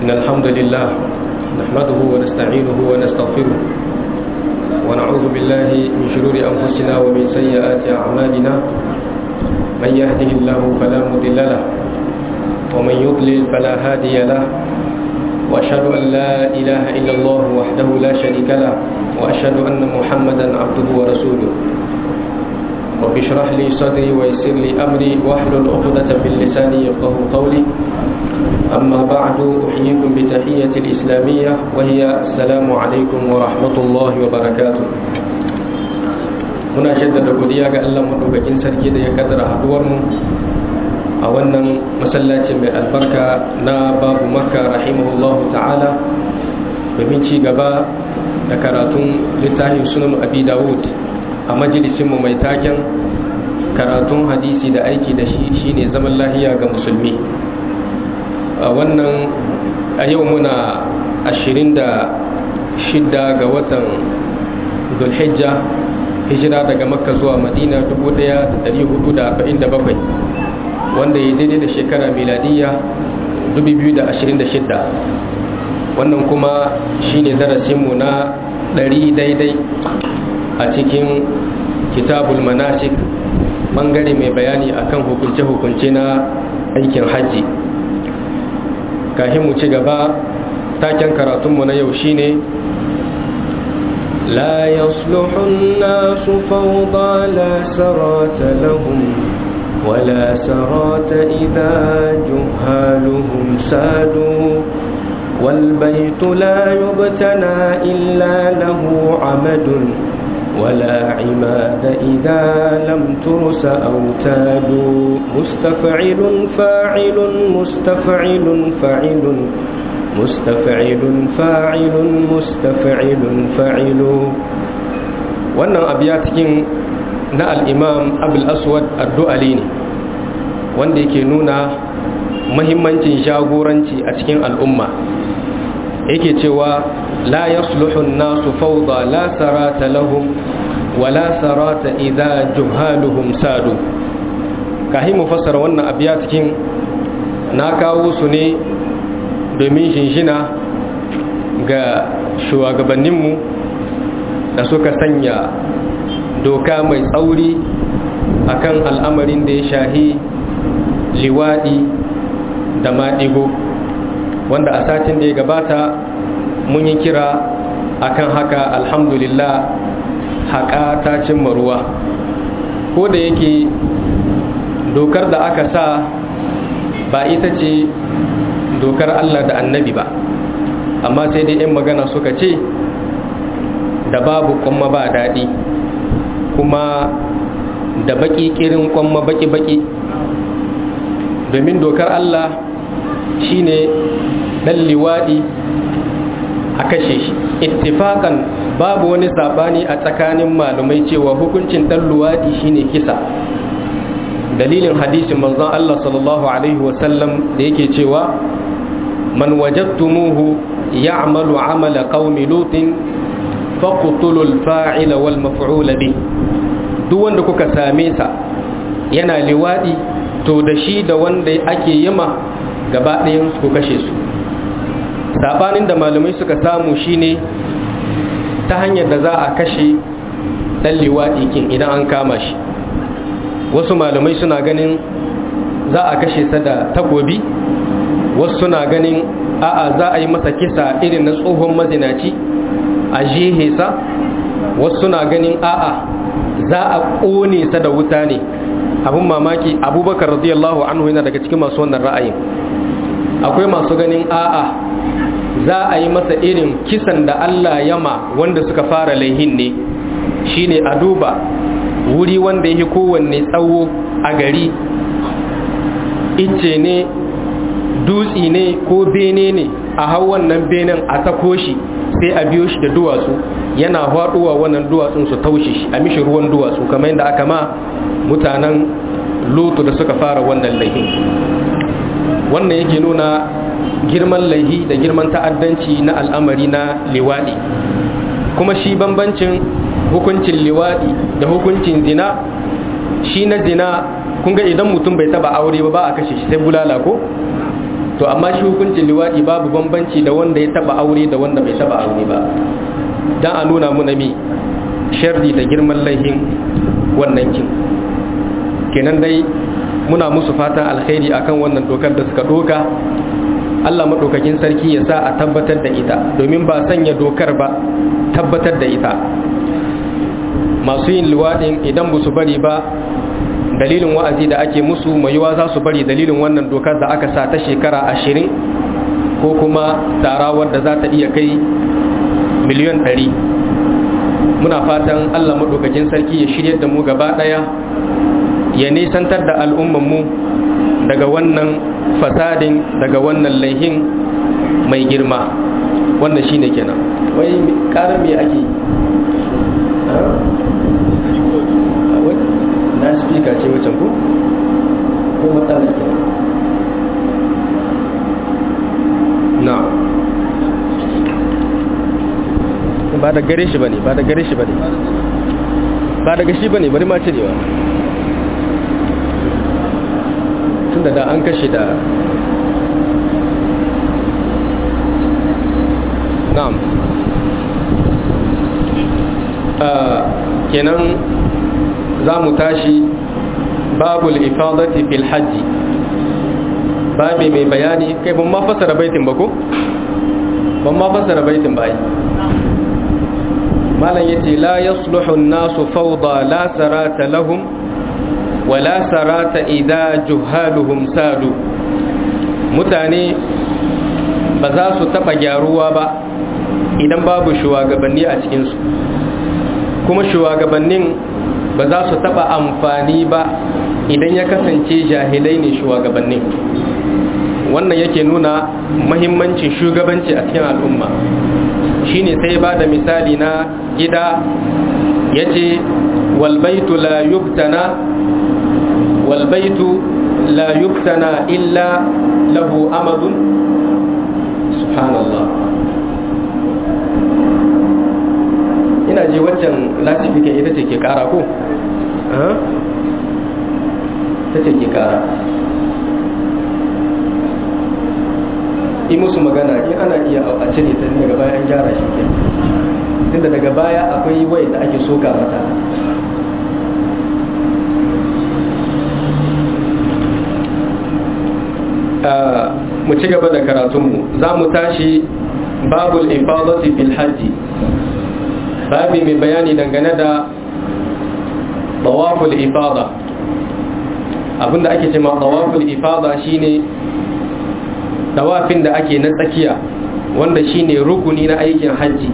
إن الحمد لله نحمده ونستعينه ونستغفره ونعوذ بالله من شرور أنفسنا ومن سيئات أعمالنا من يهده الله فلا مضل له ومن يضلل فلا هادي له وأشهد أن لا إله إلا الله وحده لا شريك له وأشهد أن محمدا عبده ورسوله رب اشرح لي صدري ويسر لي أمري واحلل عقدة من لساني يفقه قولي أما بعد أحييكم بتحية الإسلامية وهي السلام عليكم ورحمة الله وبركاته muna shaddada godiya ga Allah madaukakin sarki da ya kaddara haduwar mu a wannan masallaci mai albarka na babu makka rahimahullahu ta'ala domin ci gaba da karatun littafin sunan abi dawud a majalisinmu mai taken karatun hadisi da aiki da shi shine zaman lahiya ga musulmi a wannan a yau muna 26 ga watan zulhijja hijira daga makka zuwa madina 1447 wanda ya daidai da shekara miladiyya 2026 wannan kuma shine darasinmu na ɗari daidai a cikin kitabul manasik bangare mai bayani akan hukunce-hukunce na aikin hajji kahin mu ci gaba taken karatunmu na yau shine لا يصلح الناس فوضى لا سرات لهم ولا سرات إذا جهالهم سادوا والبيت لا يبتنى إلا له عمد ولا عماد إذا لم ترس أوتاد مستفعل فاعل مستفعل فاعل مستفعل فاعل مستفعل فاعل wannan abiya cikin na al'imam abul aswad addu'ali ne wanda yake nuna mahimmancin jagoranci a cikin al'umma yake cewa la yasluhun nasu fawda la sarata lahum wa la sarata idza juhaluhum sadu kahi mu fassara wannan abiya cikin na kawo su ne domin shinshina ga shugabanninmu da suka sanya doka mai tsauri akan al'amarin da ya shahi liwaɗi da maɗigo wanda a satin da ya gabata mun yi kira akan haka alhamdulillah haƙa ta cimma ruwa ko da yake dokar da aka sa ba ita ce dokar Allah da annabi ba amma sai dai 'yan magana suka ce da babu kwamma ba daɗi kuma da baƙi ƙirin kwamma baƙi-baƙi domin dokar Allah shine ɗan liwaɗi a kashe shi ittifakan babu wani saɓani a tsakanin malumai cewa hukuncin ɗan luwaɗi shine kisa dalilin hadisin manzon Allah sallallahu alaihi wasallam da yake cewa man wajadtumuhu ya'malu amala qaumi lutin faqtulul fa'ila wal maf'ul bi duk wanda kuka same sa yana liwadi to da shi da wanda ake yima gaba ɗayan su kashe su sabanin da malamai suka samu shine ta hanyar da za a kashe dan liwadi kin idan an kama shi wasu malamai suna ganin za a kashe sa da takobi wasu suna ganin a'a za a yi masa kisa irin na tsohon mazinaci a jehe sa wasu suna ganin a'a za a ƙone sa da wuta ne abin mamaki abubakar radiyallahu anhu yana daga cikin masu wannan ra'ayin akwai masu ganin a'a za a yi masa irin kisan da Allah yama wanda suka fara laihin ne shine a duba wuri wanda yake kowanne tsawo a gari icce ne dutsi ne ko bene ne a hau wannan benen a sako shi sai a biyo shi da duwatsu yana faduwa wannan duwatsun su taushe shi a mishi ruwan duwatsu kamar yadda aka ma mutanen lutu da suka fara wannan laihin wannan yake nuna girman laihi da girman ta'addanci na al'amari na liwaɗi kuma shi bambancin hukuncin liwaɗi da hukuncin zina shi na zina kun ga idan mutum bai taba aure ba ba a kashe shi sai bulala ko to amma shi hukuncin liwaɗi babu bambanci da wanda ya taba aure da wanda bai taba aure ba dan a nuna mu mi sharri da girman laihin wannan kin kenan dai muna musu fatan alkhairi akan wannan dokar da suka doka Allah maɗaukakin sarki ya sa a tabbatar da ita domin ba sanya dokar ba tabbatar da ita masu yin luwaɗin idan ba su bari ba dalilin wa'azi da ake musu mai yiwa za su bari dalilin wannan dokar da aka sa ta shekara ashirin ko kuma tara wadda za ta iya kai miliyan ɗari muna fatan Allah maɗaukakin sarki ya shirya da mu gaba ɗaya ya nisantar da al'ummanmu daga wannan fasadin daga wannan laihin mai girma wannan shine kenan wai ƙarar me ake na spika ce wacan ku ko matsala ke na ba da gare shi bane ba da gare shi bane ba daga shi bane bari ma cirewa tunda da an kashe da na'am kenan za mu tashi babul ifadati fil hajji babi mai bayani kai ban ma fasara baitin ba ko ban ma fasara baitin ba malam yace la yasluhu an-nasu fawda la sarata lahum wa la sarata idha juhaluhum sadu mutane ba za su taba gyaruwa ba idan babu shugabanni a cikin su kuma shugabannin ba za su taba amfani ba idan ya kasance jahilai ne shugabannin wannan yake nuna mahimmancin shugabanci a cikin al'umma shine sai ba da misali na gida yace walbaitu la yubtana walbaitu la yubtana illa lahu amadun subhanallah ina ji waccan lasifika ita ce ke kara ko? ta ce ke kara yi musu magana in ana iya a cire ta daga baya an gyara shi ke tunda daga baya akwai wai da ake soka mata mu ci gaba da karatunmu za mu tashi babul ifadati fil hajji babi mai bayani dangane da tawaful ifada abinda ake ce ma tawaful ifada shine tawafin da ake na tsakiya wanda shine rukuni na aikin hajji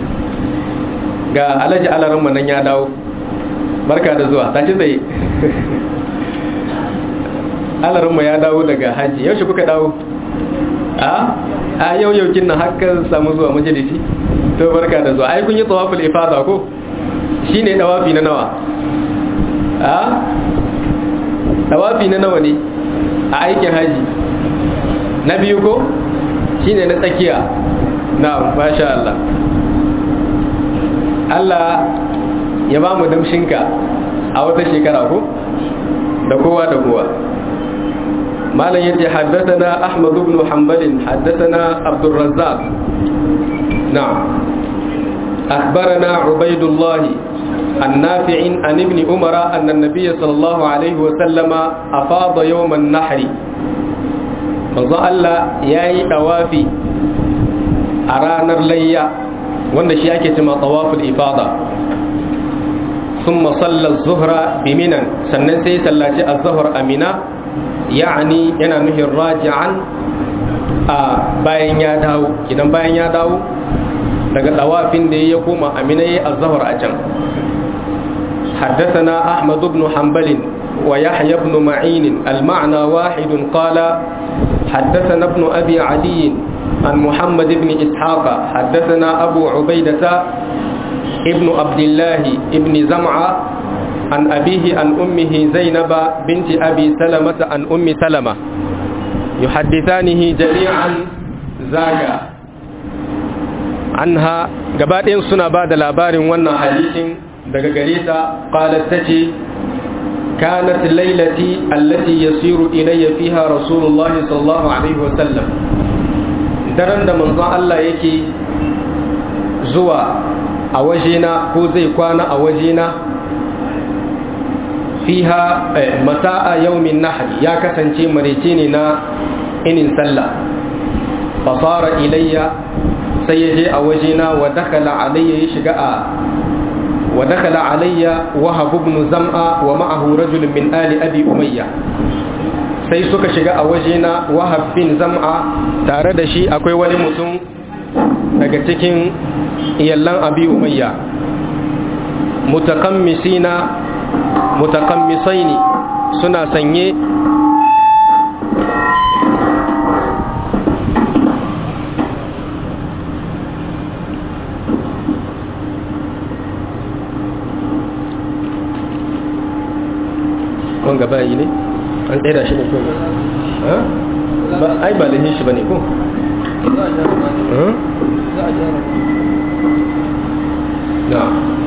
ga alhaji alaran nan ya dawo barka da zuwa tashi tsaye alaran ya dawo daga hajji yaushe kuka dawo a a yau yau kin na haka samu zuwa majalisi to barka da zuwa ai kun yi tawaful ifada ko shine tawafi na nawa a tawafi na nawa ne a aikin haji na biyu ko shine na tsakiya na masha Allah Allah ya ba mu damshinka a wata shekara ko da kowa da kowa malam yace haddathana ahmad ibn hanbal haddathana abdul razzaq na'am akhbarana ubaydullah النافع عن ابن عمر أن النبي صلى الله عليه وسلم أفاض يوم النحر manzo Allah ya yi ɗawafi a ranar layya wanda shi ake cima tawaful ifada sun masallar zuhra biminan sannan sai sallaci a zuhar amina ya'ani yana nuhin raji'an a bayan ya dawo idan bayan ya dawo daga ɗawafin da ya koma amina ya yi a zuhar a can حدثنا أحمد بن حنبل ويحيى بن معين المعنى واحد قال حدثنا ابن أبي عدي عن محمد بن إسحاق حدثنا أبو عبيدة ابن عبد الله ابن زمعة عن أبيه عن أمه زينب بنت أبي سلمة عن أم سلمة يحدثانه جميعا زاغا عنها gabaɗayan suna ba da labarin wannan hadisin daga gare ta qalat tace كانت ليلتي التي يسير إلي فيها رسول الله صلى الله عليه وسلم daren da manzon Allah yake zuwa a wajena ko zai kwana a wajena fiha mata'a yaumin nahri ya kasance marece ne na inin sallah fasara ilayya sai ya je a wajena wa dakala alayya ya shiga a wa dakala alayya wahab ibn zam'a wa ma'ahu rajul min ali abi umayya sai suka shiga a wajena wahab bin zam'a tare da shi akwai wani mutum daga cikin iyallan abi umayya mutakammisina mutakammisaini suna sanye wanga bayi ne an tsira shi ne ko ba ai ba lahin shi bane ko na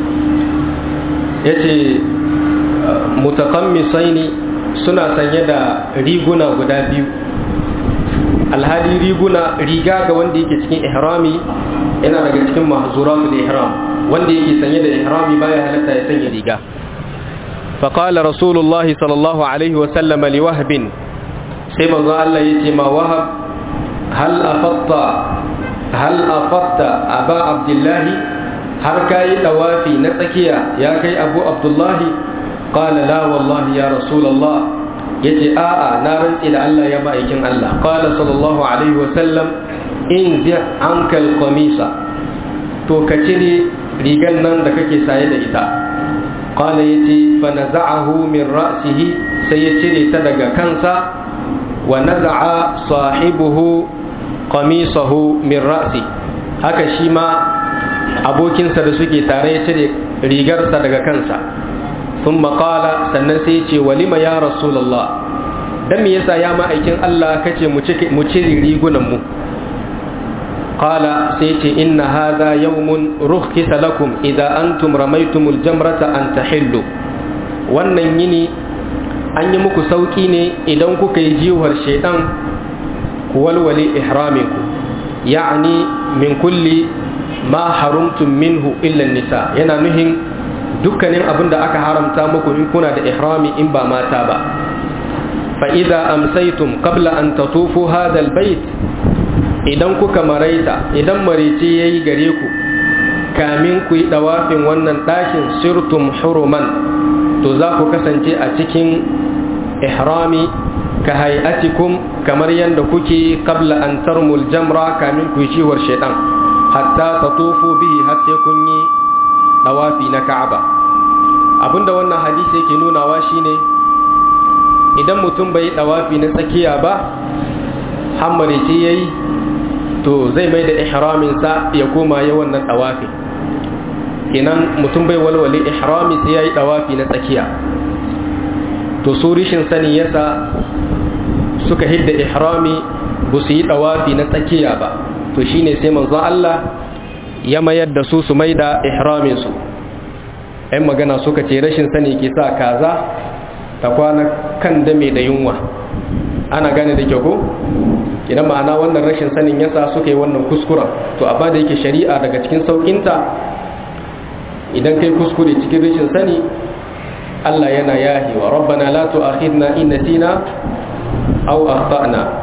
yace mutakammisaini suna sanye da riguna guda biyu alhali riguna riga ga wanda yake cikin ihrami yana daga cikin mahzuratul ihram wanda yake sanye da ihrami baya halatta ya sanya riga فقال رسول الله صلى الله عليه وسلم لوهب سيما الله يتما وهب هل أفضت هل أفضت أبا عبد الله هل كاي توافي نتكيا يا كي أبو عبد الله قال لا والله يا رسول الله يتي آآ نارا إلى الله يا بائكين الله قال صلى الله عليه وسلم انزع عنك القميص تو كتري ريغان نان دكake saye da ita قال يتي فنزعه من رأسه سيتري تدق كنسا ونزع صاحبه قميصه من رأسه haka shi ma abokinsa da suke tare ya cire rigarsa daga kansa sun maƙala sannan sai ce walima ya rasulallah don me yasa ya ma'aikin Allah kace mu cire rigunanmu qala sai ce inna hadha yawmun rukhisa lakum idza antum ramaytumul jamrata an tahillu wannan yini an yi muku sauki ne idan kuka yi jiwar shaidan ku walwale ihraminku ya'ani min kulli ma harumtum minhu illa nisa yana nuhin dukkanin abin da aka haramta muku in kuna da ihrami in ba mata ba fa idza amsaytum qabla an tatufu hadha albayt idan kuka maraita idan marice yayi gare ku kamin ku yi dawafin wannan ɗakin sirtum huruman to za ku kasance a cikin ihrami ka hayatikum kamar yadda kuke qabla an tarmul jamra kamin ku yi ciwar shaitan hatta tatufu bihi har sai kun yi dawafi na ka'aba abinda wannan hadisi yake nunawa shine idan mutum bai dawafi na tsakiya ba hammare ce yayi to zai mai da ihraminsa ya koma ya wannan dawafi kenan mutum bai walwale ihrami sai yayi dawafi na tsakiya to su rishin sani yasa suka hidda ihrami ba su yi dawafi na tsakiya ba to shine sai manzon Allah ya mayar da su su mai da ihramin su ɗan magana suka ce rashin sani ke sa kaza ta kwana kan dame da yunwa ana gane da kyau ko idan ma'ana wannan rashin sanin yasa suka yi wannan kuskuren to a da yake shari'a daga cikin saukinta idan kai kuskure cikin rashin sani Allah yana yahi wa rabbana la tu'akhidna in nasina aw akhtana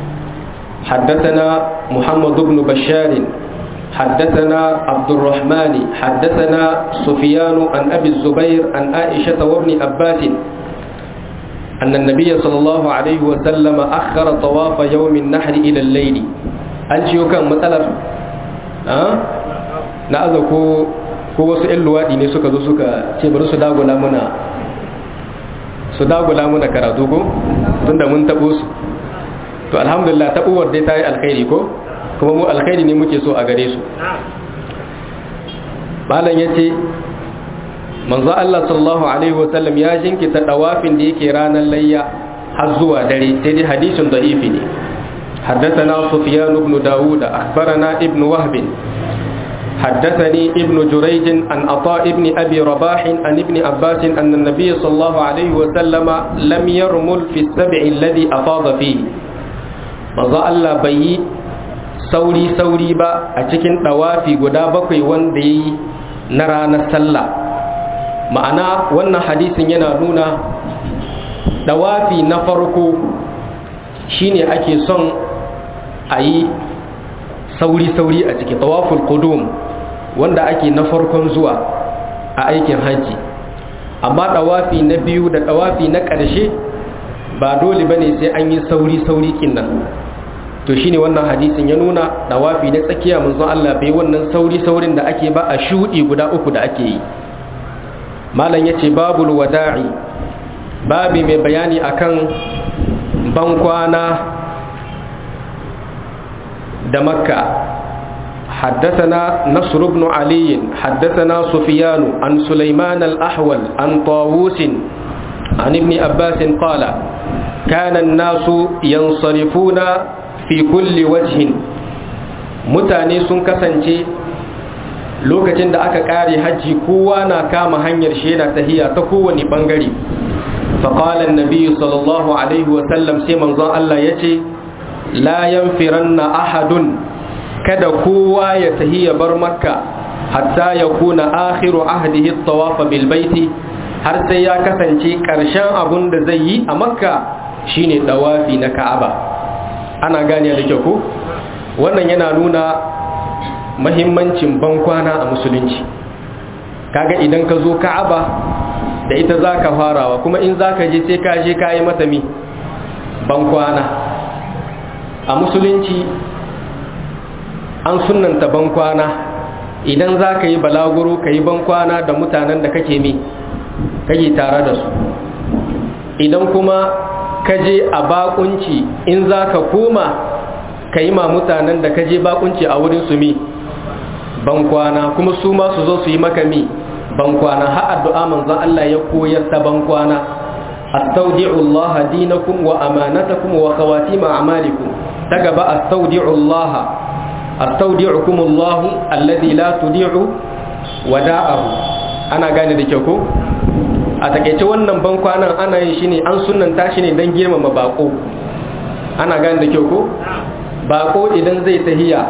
حدثنا محمد بن بشار حدثنا عبد الرحمن حدثنا سفيان عن أبي الزبير عن عائشة وابن عباس أن النبي صلى الله عليه وسلم أخر طواف يوم النحر إلى الليل أنت يوكان مثلا أه؟ نأذى كو ko wasu 'yan luwaɗi ne suka zo suka ce bari su dagula muna su dagula muna karatu ko tunda mun taɓo su to alhamdulillah taɓuwar dai ta yi alkhairi ko kuma mu alkhairi ne muke so a gare su malam ya ce manzo Allah sallallahu alaihi wasallam ya jinkita dawafin da yake ranar layya har zuwa dare sai dai hadisin da'ifi ne حدثنا سفيان بن داود أخبرنا ابن وهب حدثني ابن جريج عن عطاء ابن أبي رباح عن ابن عباس أن النبي صلى الله عليه وسلم لم يرمل في السبع الذي أفاض فيه مضى الله بي sauri sauri ba a cikin ɗawafi guda bakwai wanda ya yi na ranar sallah ma'ana wannan hadisin yana nuna ɗawafi na farko shine ake son a yi sauri-sauri a ciki tawaful qudum wanda ake na farkon zuwa a aikin hajji amma ɗawafi na biyu da ɗawafi na ƙarshe ba dole bane sai an yi sauri-sauri kinnan to shine wannan hadisin ya nuna dawafi na tsakiya manzon Allah bai wannan sauri saurin da ake ba a shudi guda uku da ake yi malam yace babul wada'i babi mai bayani akan bankwana da makka حدثنا نصر بن علي حدثنا سفيان عن سليمان الأحول عن طاووس عن ابن عباس قال كان الناس ينصرفون fi kulli wajhin mutane sun kasance lokacin da aka kare hajji kowa na kama hanyar sheda tahiya ta kowane bangare faƙalar nabi sallallahu alaihi wasallam sai manzon Allah ya ce la yanfiranna ahadun kada kowa ya tahiya bar makka hatta ya kuna akhiru ahdihi tawafa bil baiti har sai ya kasance ƙarshen abun da zai yi a makka shine dawafi na ka'aba ana gane da kyau ko wannan yana nuna mahimmancin bankwana a musulunci kaga idan ka zo ka'aba da ita za ka farawa kuma in za ka je sai ka je ka yi mata mi bankwana a musulunci an sunanta bankwana idan za ka yi balaguro ka yi bankwana da mutanen da kake mi kake tare da su idan kuma ka je a bakunci in za ka koma ka yi ma mutanen da ka je bakunci a wurin su mi bankwana kuma su ma su zo su yi maka mi bankwana har addu'a manzon Allah ya koyar ta bankwana astaudi'u Allah dinakum wa amanatakum wa khawatim a'malikum daga ba astaudi'u Allah astaudi'ukum Allah alladhi la tudi'u wada'ahu ana gane da kyau ko a takaice wannan bankwanan ana yin shi ne an sunanta shi ne don girmama bako ana gane da kyau ko bako idan zai tahiya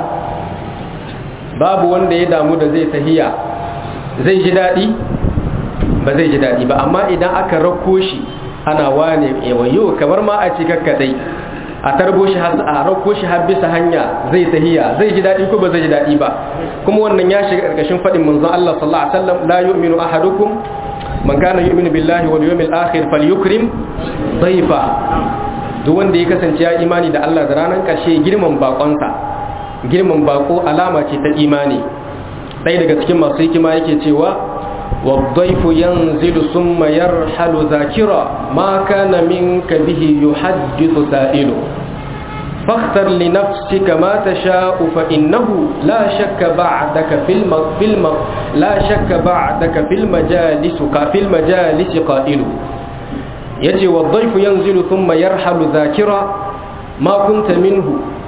babu wanda ya damu da zai tahiya zai ji daɗi ba zai ji daɗi ba amma idan aka rako shi ana wane yawayo kamar ma a cika kadai a tarbo shi a rako shi har bisa hanya zai tahiya zai ji daɗi ko ba zai ji daɗi ba kuma wannan ya shiga ƙarƙashin faɗin manzon Allah sallallahu alaihi wasallam la yu'minu ahadukum man kana yu'minu billahi wal yawmil akhir falyukrim dhayfa duk wanda ya kasance ya imani da Allah da ranar karshe girman bakonsa girman bako alama ce ta imani ɗaya daga cikin masu hikima yake cewa والضيف ينزل ثم يرحل ذاكرا ما كان منك به يحدث سائله فاختر لنفسك ما تشاء فإنه لا شك بعدك في الم... في الم... لا شك بعدك في المجالس في المجالس قائل يجي والضيف ينزل ثم يرحل ذاكرا ما كنت منه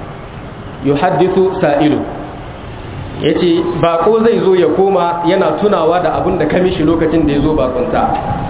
يحدث سائل yace bako zai zo ya koma yana tunawa da abin da ka mishi lokacin da ya zo bakunta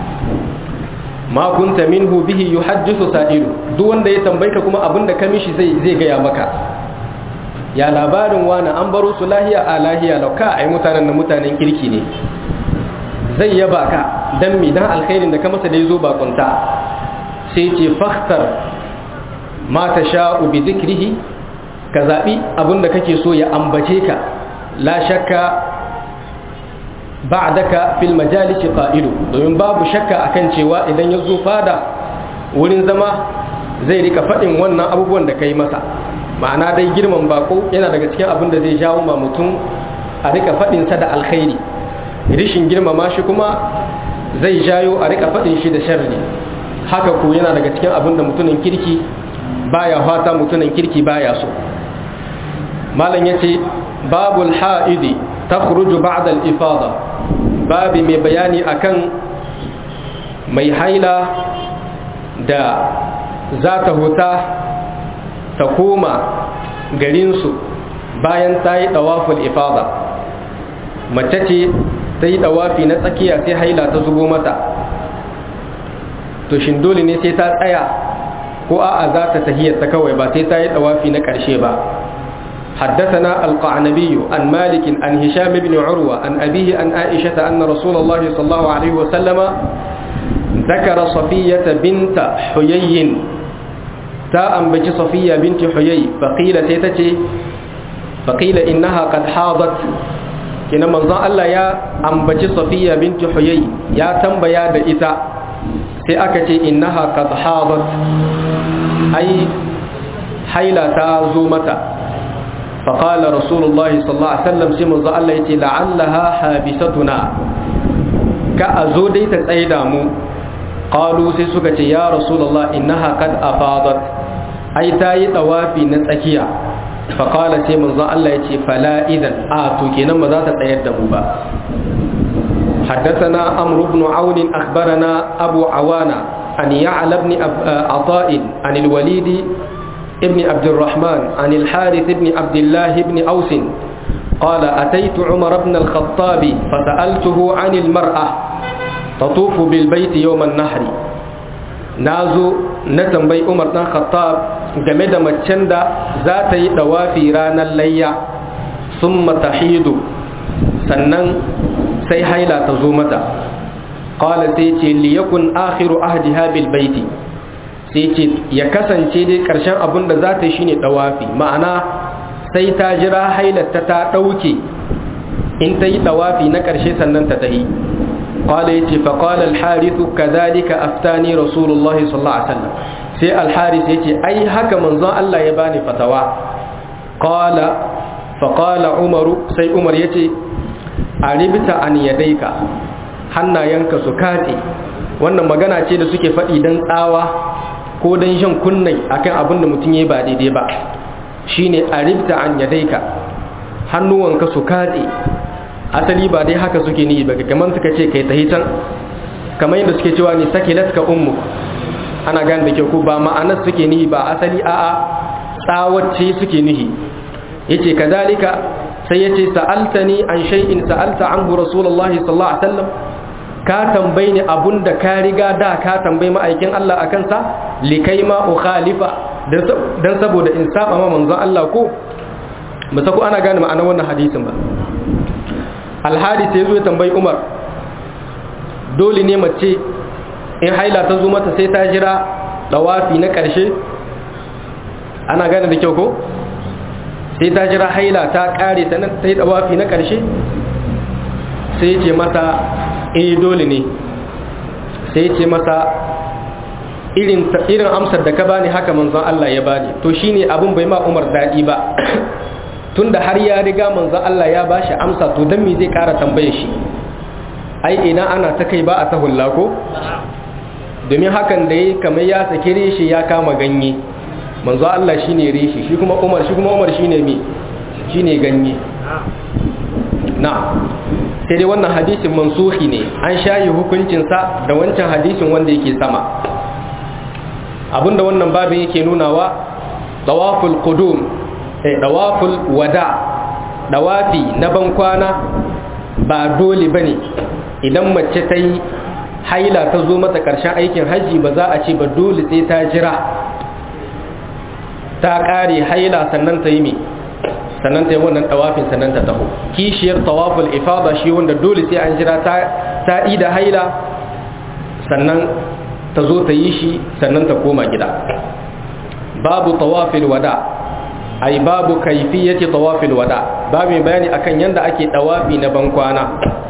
ma kunta minhu bihi yuhaddithu sa'ilu duk wanda ya tambaye ka kuma abinda ka mishi zai zai gaya maka ya labarin wani an baro su lahiya a lahiya lauka ai mutanen da mutanen kirki ne zai yaba ka dan mi dan alkhairin da ka masa da yazo bakunta sai ce fakhtar ma tasha'u bi dhikrihi ka zabi abinda kake so ya ambace ka la shakka ba'daka fil majalis qa'ilu domin babu shakka akan cewa idan ya zo fada wurin zama zai rika faɗin wannan abubuwan da kai masa ma'ana dai girman bako yana daga cikin abin da zai jawo ma mutum a rika faɗin sa da alkhairi rishin girmama shi kuma zai jayo a rika faɗin shi da sharri haka ko yana daga cikin abin da mutumin kirki baya fata mutumin kirki baya so malam yace babul ha'idi takhruju ba'da al-ifada babi mai bayani akan mai haila da za ta huta ta koma garinsu bayan ta yi ɗawaful ifada mace ce ta yi dawafi na tsakiya sai haila ta zubo mata to shin dole ne sai ta tsaya ko a'a za ta tahiyyarta kawai ba sai ta yi dawafi na ƙarshe ba حدثنا القعنبي عن مالك عن هشام بن عروة عن أبيه عن عائشة أن رسول الله صلى الله عليه وسلم ذكر صفية بنت حيي تا أنبج صفية بنت حيي فقيل سيتتي فقيل إنها قد حاضت كنا منظر الله يا أنبج صفية بنت حيي يا تنبيا بإتا سيأكتي إنها قد حاضت أي حيلة تازومتا فقال رسول الله صلى الله عليه وسلم سيما الله يتي لعلها حابستنا كأزودي تتأيدامو قالوا سيسوكة يا رسول الله إنها قد أفاضت أي تاي طوافي نتأكيا فقال سيما الله يتي فلا إذن آتو كينا ماذا تتأيدامو با حدثنا أمر بن عون أخبرنا أبو عوانا أن يعلى بن عطاء عن الوليد ابن عبد الرحمن عن الحارث بن عبد الله بن أوس قال أتيت عمر بن الخطاب فسألته عن المرأة تطوف بالبيت يوم النحر نازو نتنبي عمر بن الخطاب game da macen da za ta yi dawafi ranar layya sun matahidu sannan sai haila ta zo mata qala sai ce liyakun akhiru ahdiha bil baiti sai ce ya kasance dai ƙarshen abin da za ta yi shine ɗawafi ma'ana sai ta jira hailarta ta ɗauke in ta yi ɗawafi na ƙarshe sannan ta tahi ƙwala ya ce faƙwala alharisu ka zalika aftani rasulullah sallallahu alaihi wasallam sai alharis ya ce ai haka manzon Allah ya bani fatawa ƙwala faƙwala umaru sai umar ya ce a ribta an yadaika hannayenka su katse wannan magana ce da suke faɗi don tsawa ko don shan kunnai akan abin da mutum ya ba daidai ba shine a ribta an yadaika hannuwanka su katse asali ba dai haka suke ni ba kamar suka ce kai tahi can kamar yadda suke cewa ni sakilat ka ummu ana gane da kyau ko ba ma'anar suke nihi ba asali a'a tsawacce suke nihi yace kazalika sai yace sa'altani an shay'in sa'alta anhu rasulullahi sallallahu alaihi wasallam ka tambayi ni abunda ka riga da ka tambayi ma'aikin Allah a kansa likai ma ukhalifa dan saboda in saba ma manzon Allah ko ba sako ana gane ma'anar wannan hadisin ba alhadis ya zo ya tambayi Umar dole ne mace in haila ta zo mata sai ta jira dawafi na karshe ana gane da kyau ko sai ta jira haila ta kare sannan ta yi dawafi na karshe sai ya ce mata eh dole ne sai ce masa irin irin amsar da ka bani haka manzon Allah ya bani to shine abin bai ma Umar dadi ba tunda har ya riga manzon Allah ya bashi amsa to dan me zai kara tambaye shi ai ina ana ta kai ba a ta hulla ko domin hakan da yayi kamar ya saki reshi ya kama ganye manzon Allah shine reshi shi kuma Umar shi kuma Umar shine me shine ganye na sai dai wannan hadisin mansuhi ne an shayi hukuncinsa da wancan hadisin wanda yake sama abinda wannan babin yake nunawa dawaful qudum eh dawaful wada dawafi na bankwana ba dole bane idan mace ta yi haila ta zo mata karshen aikin haji ba za a ce ba dole sai ta jira ta kare haila sannan ta yi me sannan ta yi wannan tawafin sannan ta taho kishiyar tawaful ifada shi wanda dole sai an jira ta ida haila sannan ta zo ta yi shi sannan ta koma gida babu tawafil wada ai babu kaifiyati tawafil wada babu bayani akan yanda ake tawafi na bankwana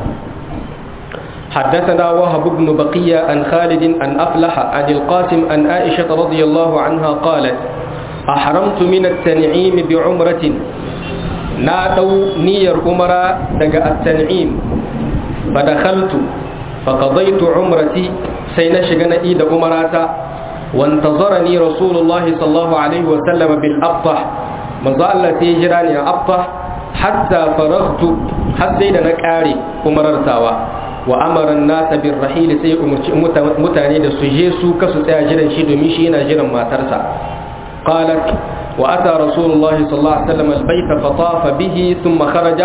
حدثنا وهب بن بقية عن خالد عن أفلح عن القاسم عن عائشة رضي الله عنها قالت أحرمت من التنعيم بعمرة na ɗau niyyar umara daga at-tan'im fa dakhaltu fa qadaytu umrati sai na shiga na ida umarata wa intazarani rasulullahi sallallahu alaihi wa sallam bil abtah manzo Allah sai jira ni a abtah hatta faraghtu har sai da na kare umarartawa wa amara an-nas bir rahil sai umurci mutane da su je su kasu tsaya jiran shi domin shi yana jiran matarsa qalat وأتى رسول الله صلى الله عليه وسلم البيت فطاف به ثم خرج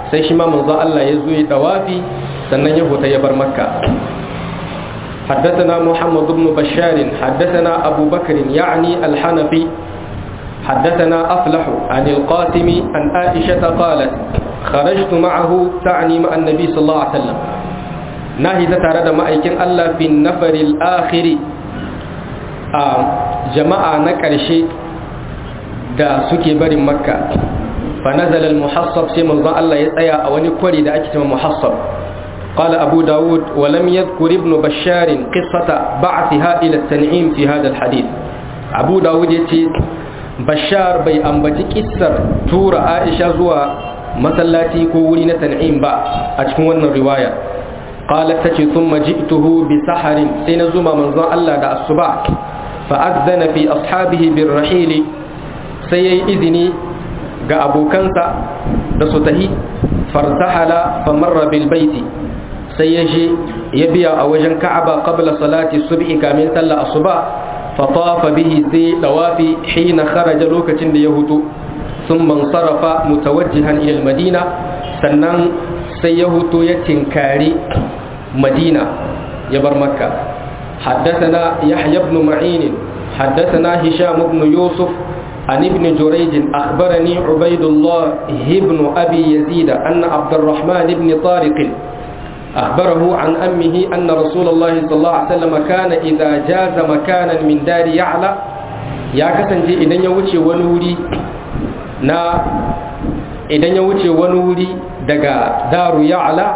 sai shi ma manzo Allah ya zo ya dawafi sannan ya huta ya bar makka حدثنا محمد بن بشار حدثنا أبو بكر يعني الحنفي حدثنا أفلح عن القاسم عن عائشة قالت خرجت معه تعني مع النبي صلى الله عليه وسلم ناهي تتعرض مأيكين الله في النفر الآخر آه جماعة نكرشي da suke barin makka fa nazala al-muhassab sai manzo Allah ya tsaya a wani kwari da ake cewa muhassab qala abu daud wa lam yadhkur ibn bashar qissata ba'tha ila at-tan'im fi hadha al-hadith abu daud yace bashar bai ambaci kissar tura aisha zuwa masallaci ko wuri na tan'im ba a cikin wannan riwaya qalat tace thumma ji'tuhu bi saharin sai na zuma manzon Allah da asuba fa adzana fi ashabihi bir rahili sai ya yi izini ga abokansa da su tahi fartahala famarra bil baiti sai ya je ya biya a wajen ka'aba qabla salati subhi kamin sallah asuba fa tafa bihi sai dawafi hina kharaja lokacin da ya hutu thumma sarafa mutawajjihan ila madina sannan sai ya hutu ya tinkari madina ya bar makka حدثنا يحيى بن معين حدثنا هشام بن يوسف عن ابن جريج أخبرني عبيد الله بن أبي يزيد أن عبد الرحمن بن طارق أخبره عن أمه أن رسول الله صلى الله عليه وسلم كان إذا جاز مكانا من دار يعلى يا كسنجي إذن يوشي ونوري نا إذن يوشي ونوري دقا دار يعلى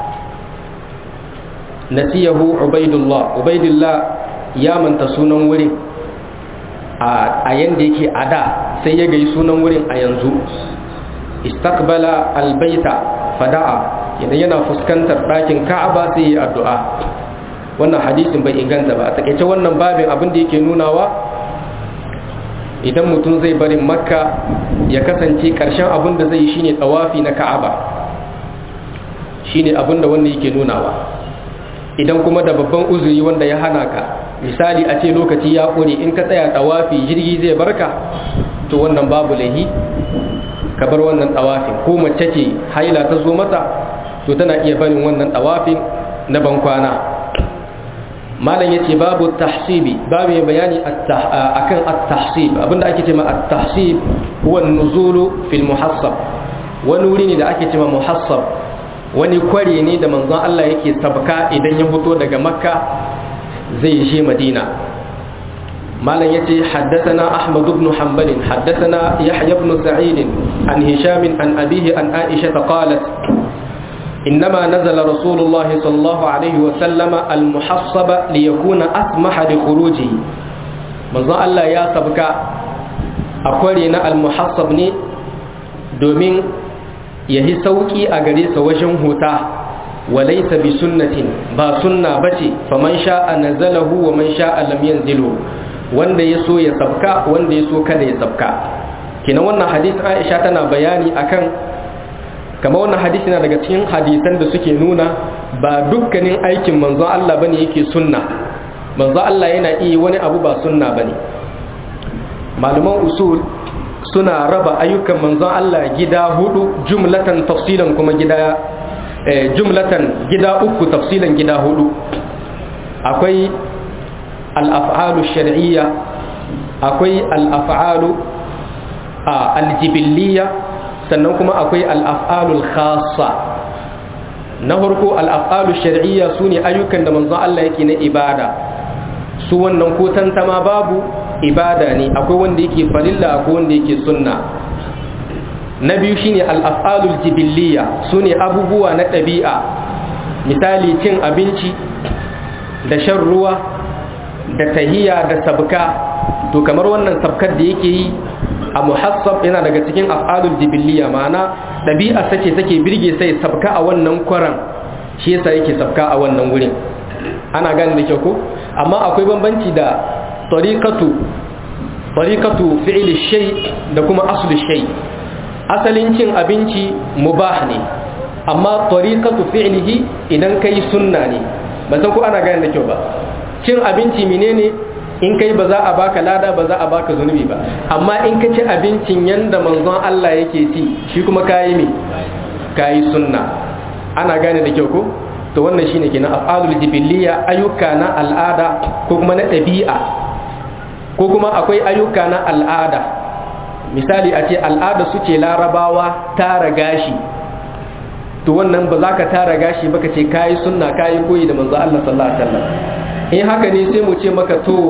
نسيه عبيد الله عبيد الله يا من تسونا وري a yanda yake a da sai ya gai sunan wurin a yanzu istakbala albaita fada'a idan yana fuskantar ɗakin ka'aba sai ya addu'a wannan hadisin bai inganta ba a takaice wannan babin abin da yake nunawa idan mutum zai barin makka ya kasance ƙarshen abin da zai yi shine tsawafi na ka'aba shine abin da wanda yake nunawa idan kuma da babban uzuri wanda ya hana ka misali a ce lokaci ya ƙure in ka tsaya tawafi jirgi zai barka to wannan babu lahi ka bar wannan tawafin ko mace ce haila ta zo mata to tana iya barin wannan tawafin na bankwana malam yace babu tahsibi babu mai bayani akan at-tahsib abinda ake cewa at-tahsib huwa an-nuzulu fil muhassab wani wuri ne da ake cewa muhassab wani kware ne da manzon Allah yake sabka idan ya fito daga makka zai je madina malam yace haddathana ahmad ibn hanbal haddathana yahya ibn sa'id an hisham an abihi an aisha qalat إنما نزل رسول الله صلى الله عليه وسلم المحصب ليكون أسمح لخروجه manzon Allah ya sabka a kware na almuhassab ne domin ya yi sauƙi a gare sa wajen huta walaisa bi sunnatin ba sunna bace faman sha'a nazalahu wa man sha'a lam yanzilu wanda ya so ya sabka wanda ya so kada ya sabka kina wannan hadisin Aisha tana bayani akan kamar wannan hadisi na daga cikin hadisan da suke nuna ba dukkanin aikin manzon Allah bane yake sunna manzon Allah yana iya wani abu ba sunna bane malaman usul suna raba ayyukan manzon Allah gida hudu jumlatan tafsilan kuma gida jumlatan gida uku tafsilan gida hudu akwai al-af'alu shar'iyya akwai al-af'alu al-jibiliyya sannan kuma akwai al'af'alul khasa na farko al'af'alul shari'iyya su ne ayyukan da manzon Allah yake na ibada su wannan ko tantama babu ibada ne akwai wanda yake farilla akwai wanda yake sunna na biyu shine al'af'alul jibilliya su ne abubuwa na ɗabi'a misali cin abinci da shan ruwa da tahiya da sabka to kamar wannan sabkar da yake yi a muhassab yana daga cikin af'alul jibiliya ma'ana ɗabi'a sace take birge sai sabka a wannan kwaran shi yasa yake sabka a wannan wurin ana gane da kyau ko amma akwai bambanci da tariqatu tariqatu fi'li shay da kuma aslu shay asalin cin abinci mubah ne amma tariqatu fi'lihi idan kai sunna ne ba san ko ana gane da kyau ba cin abinci menene in kai ba za a baka lada ba za a baka zunubi ba amma in ka ci abincin yanda manzon Allah yake ci shi kuma kayi me kayi sunna ana gane da kyau ko to wannan shine kenan af'alul jibiliya ayyuka na al'ada ko kuma na ɗabi'a ko kuma akwai ayyuka na al'ada misali a ce al'ada su ce larabawa tara gashi to wannan ba za ka tara gashi ba ka ce kayi sunna kayi koyi da manzo Allah sallallahu alaihi wasallam in haka ne sai mu ce maka to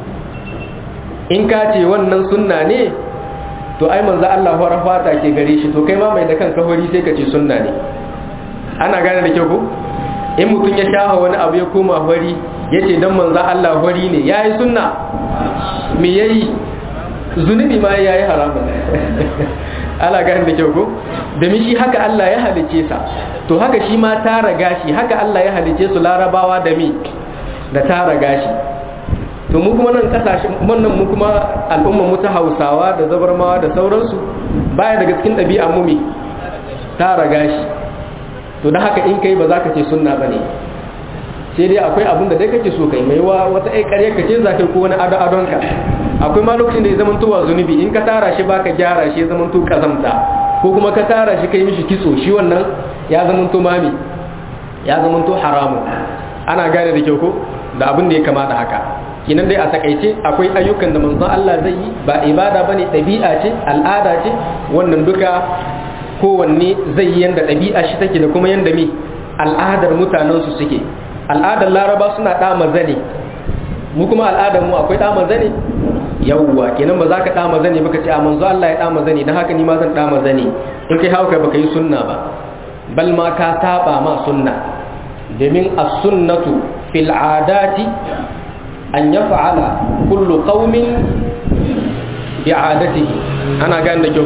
in ka ce wannan sunna ne to ai manzo Allah fara fata ke gare shi to kai ma mai da kanka hori sai ka ce sunna ne ana gane da kyau ko in mutum ya shafa wani abu ya koma hori ya ce don manzo Allah hori ne ya yi sunna me ya yi zunubi ma ya yi haramun ala gane da kyau ko domin shi haka Allah ya halice sa to haka shi ma tara gashi haka Allah ya halice su larabawa da mi da tara gashi to mu kuma nan kasashen wannan mu kuma al'umma mu ta Hausawa da zabarmawa da sauransu baya daga cikin ɗabi'a mu mi tara gashi to da haka in kai ba za ka ce sunna bane sai dai akwai abin da dai kake so kai mai wa wata ai ƙarya kace za ka ko wani ado adonka akwai ma lokacin da ya zama tuwa zunubi in ka tara shi baka gyara shi ya zama to kazamta ko kuma ka tara shi kai mishi kitso shi wannan ya zama to mami ya zama to haramun ana gane da kyau ko da abin da ya kamata haka kinan dai a takaice akwai ayyukan da manzon Allah zai yi ba ibada bane ɗabi'a ce al'ada ce wannan duka kowanne zai yi yanda ɗabi'a shi take da kuma yanda mi al'adar mutanen su suke al'adar laraba suna ɗama zane mu kuma al'adar mu akwai ɗama zane yawwa kenan ba za ka ɗama zane baka ce a manzo Allah ya ɗama zane don haka ni ma zan ɗama zane in kai hauka baka yi sunna ba bal ma ka saba ma sunna domin as-sunnatu fil adati an yaf'ala kullu qaumin bi'adatihi ana gane da kyau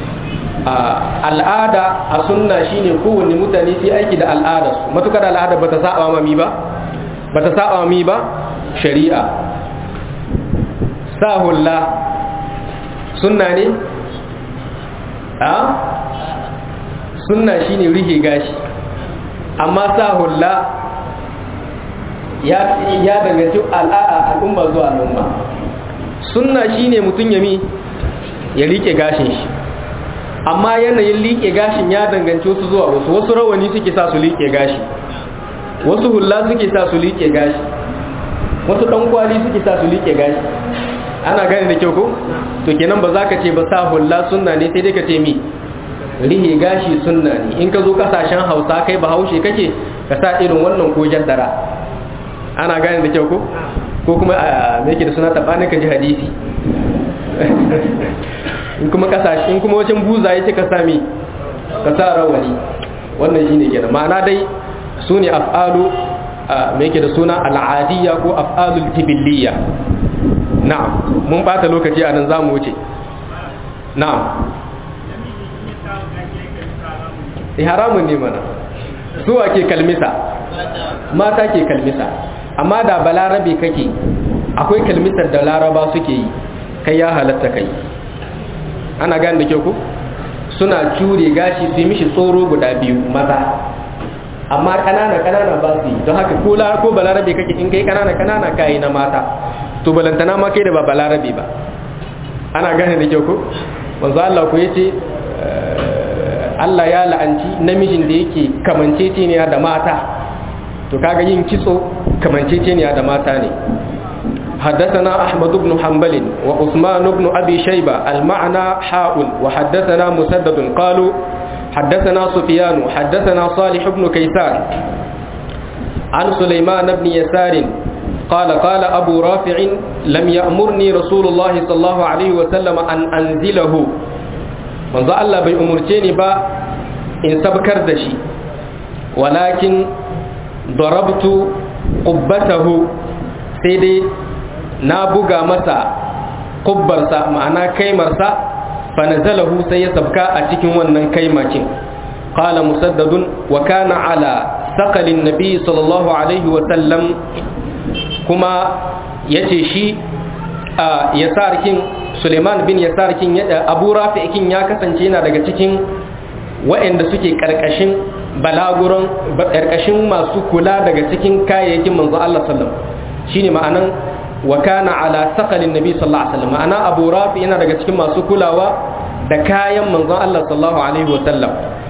al'ada a sunna shine kowanne mutane su aiki da al'adar su matukar al'ada bata saba ma mi ba bata saba mi ba shari'a sahulla sunna ne a sunna shine rihe gashi amma sahulla ya ya danganci al'umma zuwa al'umma sunna shine mutum ya mi ya rike gashin shi amma yanayin liƙe gashin ya danganci wasu zuwa wasu wasu rawani suke sa su liƙe gashi wasu hulla suke sa su liƙe gashi wasu ɗankwali suke sa su liƙe gashi ana gane da kyau ko to kenan ba za ka ce ba sa hulla sunna ne sai dai ka ce mi rihe gashi sunna ne in ka zo kasashen hausa kai ba haushe kake ka sa irin wannan ko jaddara ana gane da kyau ko ko kuma a me yake da suna tabanin ka ji hadisi in kuma kasashe in kuma wajen buza yake ka sami ka sa rawani wannan shine kenan ma'ana dai su ne af'alu me yake da suna al'adiyya ko af'alul tibilliya na'am mun bata lokaci a nan zamu wuce na'am eh haramun ne mana su ke kalmisa mata ke kalmisa amma da balarabe kake akwai kalmisar da laraba suke yi kai ya halatta kai ana gane da kyau ku suna cure gashi su yi mishi tsoro guda biyu maza amma kanana kanana ba su yi don haka ko ko balarabe kake in kai kanana kanana kayi na mata to balantana ma kai da ba balarabe ba ana gane da kyau ku wanzu Allah ku yace Allah ya la'anci namijin da yake kamanceceniya da mata to kaga yin kitso kamanceceniya da mata ne حدثنا أحمد بن حنبل وعثمان بن أبي شيبة المعنى حاء وحدثنا مسدد قالوا حدثنا سفيان حدثنا صالح بن كيسان عن سليمان بن يسار قال قال أبو رافع لم يأمرني رسول الله صلى الله عليه وسلم أن أنزله من ذا الله بي أمرتيني با إن سبكر دشي ولكن ضربت قبته سيدي na buga masa kubbarsa ma'ana kaimarsa fanazalahu sai ya sabka a cikin wannan kaimakin qala musaddadun wa kana ala saqalin nabi sallallahu alaihi wa sallam kuma yace shi yasarkin Suleiman bin yasarkin Abu Rafi'kin ya kasance yana daga cikin waɗanda suke karkashin balaguron karkashin masu kula daga cikin kayayyakin manzo Allah sallallahu shine ma'anan wa kana ala saqalin nabi sallallahu alaihi wasallam ana abu rafi yana daga cikin masu kulawa da kayan manzon Allah sallallahu alaihi wasallam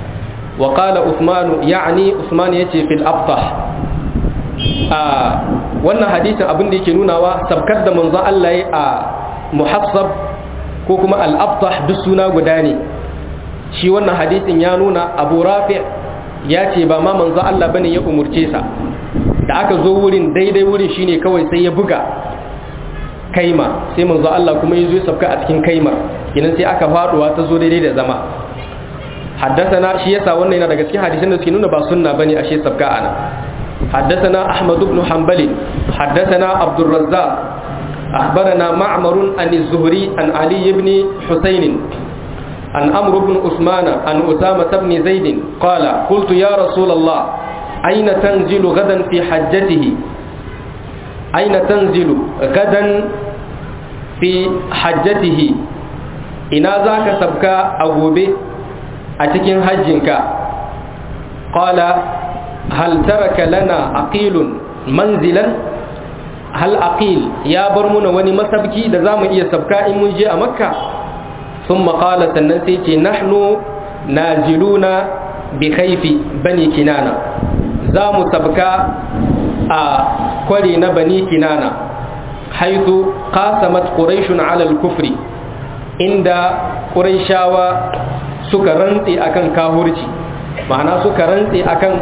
wa qala usman ya'ni usman yace fil abtah a wannan hadisin abin da yake nunawa sabkar da manzon Allah ya a muhassab ko kuma al abtah duk suna guda ne shi wannan hadisin ya nuna abu rafi ya ce ba ma manzon Allah bane ya umurce sa da aka zo wurin daidai wurin shine kawai sai ya buga kaima sai manzo Allah kuma ya zo ya sabka a cikin kaimar kinan sai aka faduwa ta zo daidai da zama haddathana shi yasa wannan yana daga cikin hadisan da suke nuna ba sunna bane ashe sabka ana haddathana ahmad ibn hanbali haddathana abdur razzaq akhbarana ma'mar an az-zuhri an ali ibn husayn an amr ibn usman an usama ibn zaid qala qultu ya rasul allah أين تنزل غدا في حجته أين تنزل غدا في حجته إنا ذاك سبكا أغوبي أتكين حجنك قال هل ترك لنا أقيل منزلا هل أقيل يا برمون وني مسبكي لزام إيا سبكا إن منجي أمكة ثم قال سننسيتي نحن نازلون بخيف بني كنانة za mu sabka a kwari na bani kinana haitu qasamat quraishun ala al-kufri inda quraishawa suka rantse akan kahurci ma'ana suka rantse akan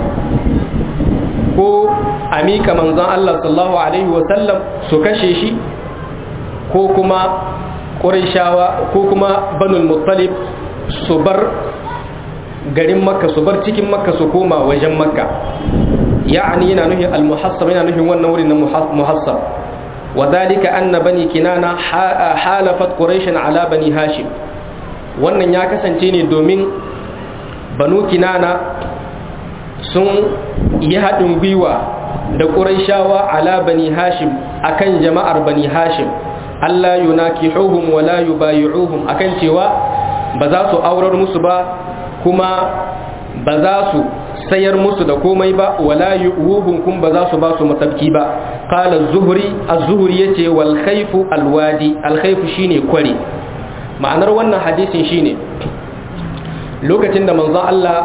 ko amika manzon Allah sallallahu alaihi wa sallam su kashe shi ko kuma quraishawa ko kuma banul muttalib su bar garin makka su bar cikin makka su koma wajen makka ya'ani yana nufin al-muhassab yana nufin wannan wurin na muhassab wa dalika anna bani kinana halafat quraish ala bani hashim wannan ya kasance ne domin banu kinana sun yi haɗin gwiwa da quraishawa ala bani hashim akan jama'ar bani hashim Allah yunakihuhum wa la yubayi'uhum akan cewa ba za su aurar musu ba kuma ba za su sayar musu da komai ba wala yu'uhum kun ba za su ba su masabki ba qala az-zuhri az-zuhri yace wal khayfu al-wadi al-khayfu shine kware ma'anar wannan hadisin shine lokacin da manzon Allah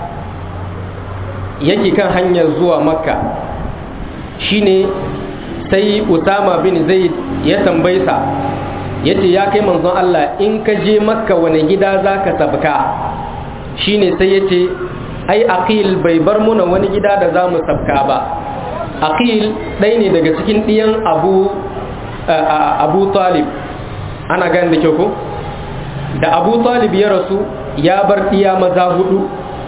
yake kan hanyar zuwa makka shine sai usama bin zaid ya tambaye sa yace ya kai manzon Allah in ka je makka wani gida zaka sabka shine sai yace ai aqil bai bar muna wani gida da zamu sabka ba aqil ɗaya ne daga cikin ɗiyan abu abu talib ana gani da kyau ko da abu talib ya rasu ya bar ɗiya maza hudu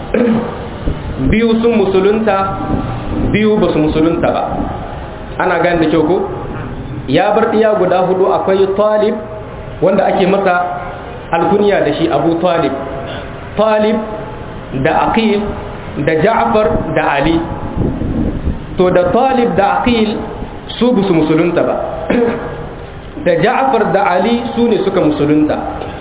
biyu sun musulunta biyu ba su musulunta ba ana gani da kyau ko ya bar ɗiya guda hudu akwai talib wanda ake masa alkunya da shi abu talib talib da aqil da ja'far da ali to da talib da aqil su bu su musulunta ba da ja'far da ali su ne suka musulunta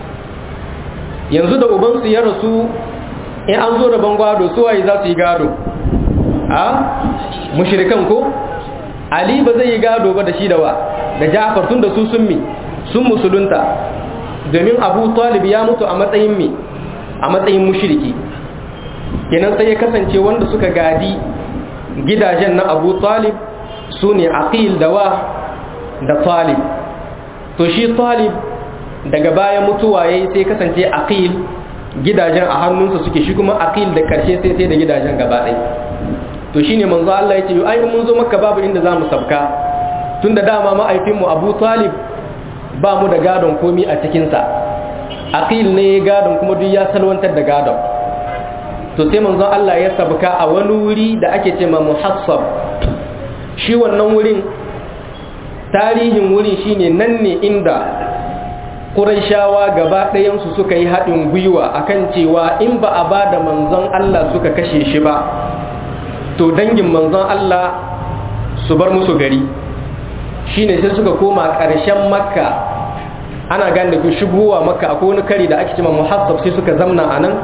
yanzu da ubansu ya rasu in an zo da bangwado su waye za su yi gado a mushrikan ko ali ba zai yi gado ba da shi da wa da ja'far tun da su sun mi sun musulunta domin abu talib ya mutu a matsayin mi a matsayin mushriki kenan sai ya kasance wanda suka gadi gidajen na abu talib su ne aqil da wa da talib to shi talib daga bayan mutuwa ya sai kasance aqil gidajen a hannunsa suke shi kuma aqil da karshe sai sai da gidajen gaba ɗaya to shine manzo Allah ya ce ai mun zo maka babu inda za mu sabka tunda dama ma'aifinmu abu talib ba mu da gadon komi a cikinsa aqil ne gadon kuma duk ya salwantar da gadon to sai manzon Allah ya sabka a wani wuri da ake ce ma muhassab shi wannan wurin tarihin wurin shine nan ne inda Qurayshawa gaba ɗayansu suka yi haɗin gwiwa akan cewa in ba a ba da manzon Allah suka kashe shi ba to dangin manzon Allah su bar musu gari shine sai suka koma ƙarshen makka ana gane da ku shigowa makka akwai wani kari da ake cewa muhassab sai suka zamna a nan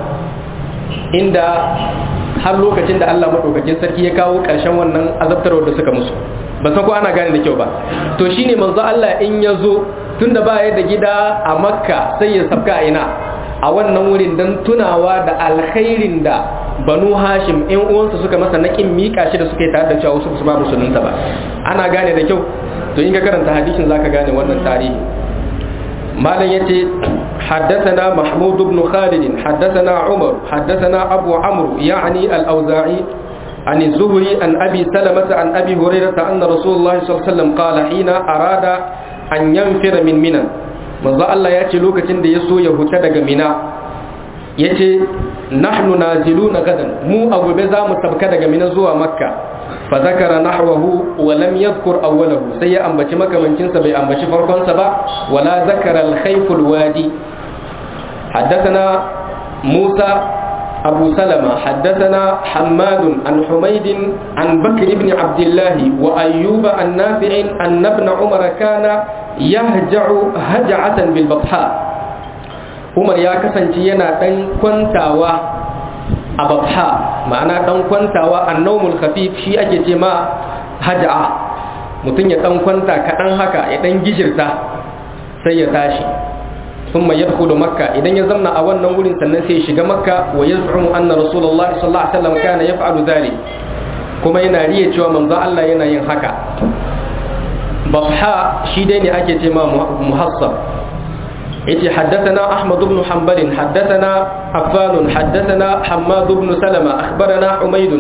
inda har lokacin da Allah maɗaukakin sarki ya kawo ƙarshen wannan azabtarwar da suka musu ba san ko ana gane da kyau ba to shine manzo Allah in ya zo tunda ba ya da gida a makka sai ya sabka a ina a wannan wurin don tunawa da alkhairin da banu hashim in uwansa suka masa naƙin miƙa shi da suka yi tare da cewa wasu su ba musulunta ba ana gane da kyau to in ka karanta hadisin zaka gane wannan tarihi malam yace حدثنا محمود بن خالد حدثنا عمر حدثنا أبو عمرو يعني الأوزاعي عن الزهري عن أبي سلمة عن أبي هريرة أن رسول الله صلى الله عليه وسلم قال حين أراد أن ينفر من منى من ذا الله يأتي لوكة يسو يهتدق منى يأتي نحن نازلون غدا مو أبو بزا مستبكدق من زوى مكة فذكر نحوه ولم يذكر أوله سيء أنبتي مكة من جنس بي أنبتي فرقون سبا ولا ذكر الخيف الوادي حدثنا موسى أبو سلمة حدثنا حماد عن حميد عن بكر بن عبد الله وأيوب النافع أن ابن عمر كان يهجع هجعة بالبطحاء عمر يا كسنتينا دن كنتاوا أبطحاء معنى دن كنتاوا النوم الخفيف شيء أجي ما هجعة mutum ya dan kwanta kaɗan haka ya dan gijirta sai ya tashi ثم يدخل مكة إذا يزمنا أولنا نقول سنسي شق مكة ويزعم أن رسول الله صلى الله عليه وسلم كان يفعل ذلك كما يناريه شوى من ذا الله ينين حكا بصحاء شيدين أكي ما محصب إتي حدثنا أحمد بن حنبل حدثنا عفان حدثنا حماد بن سلمة أخبرنا حميد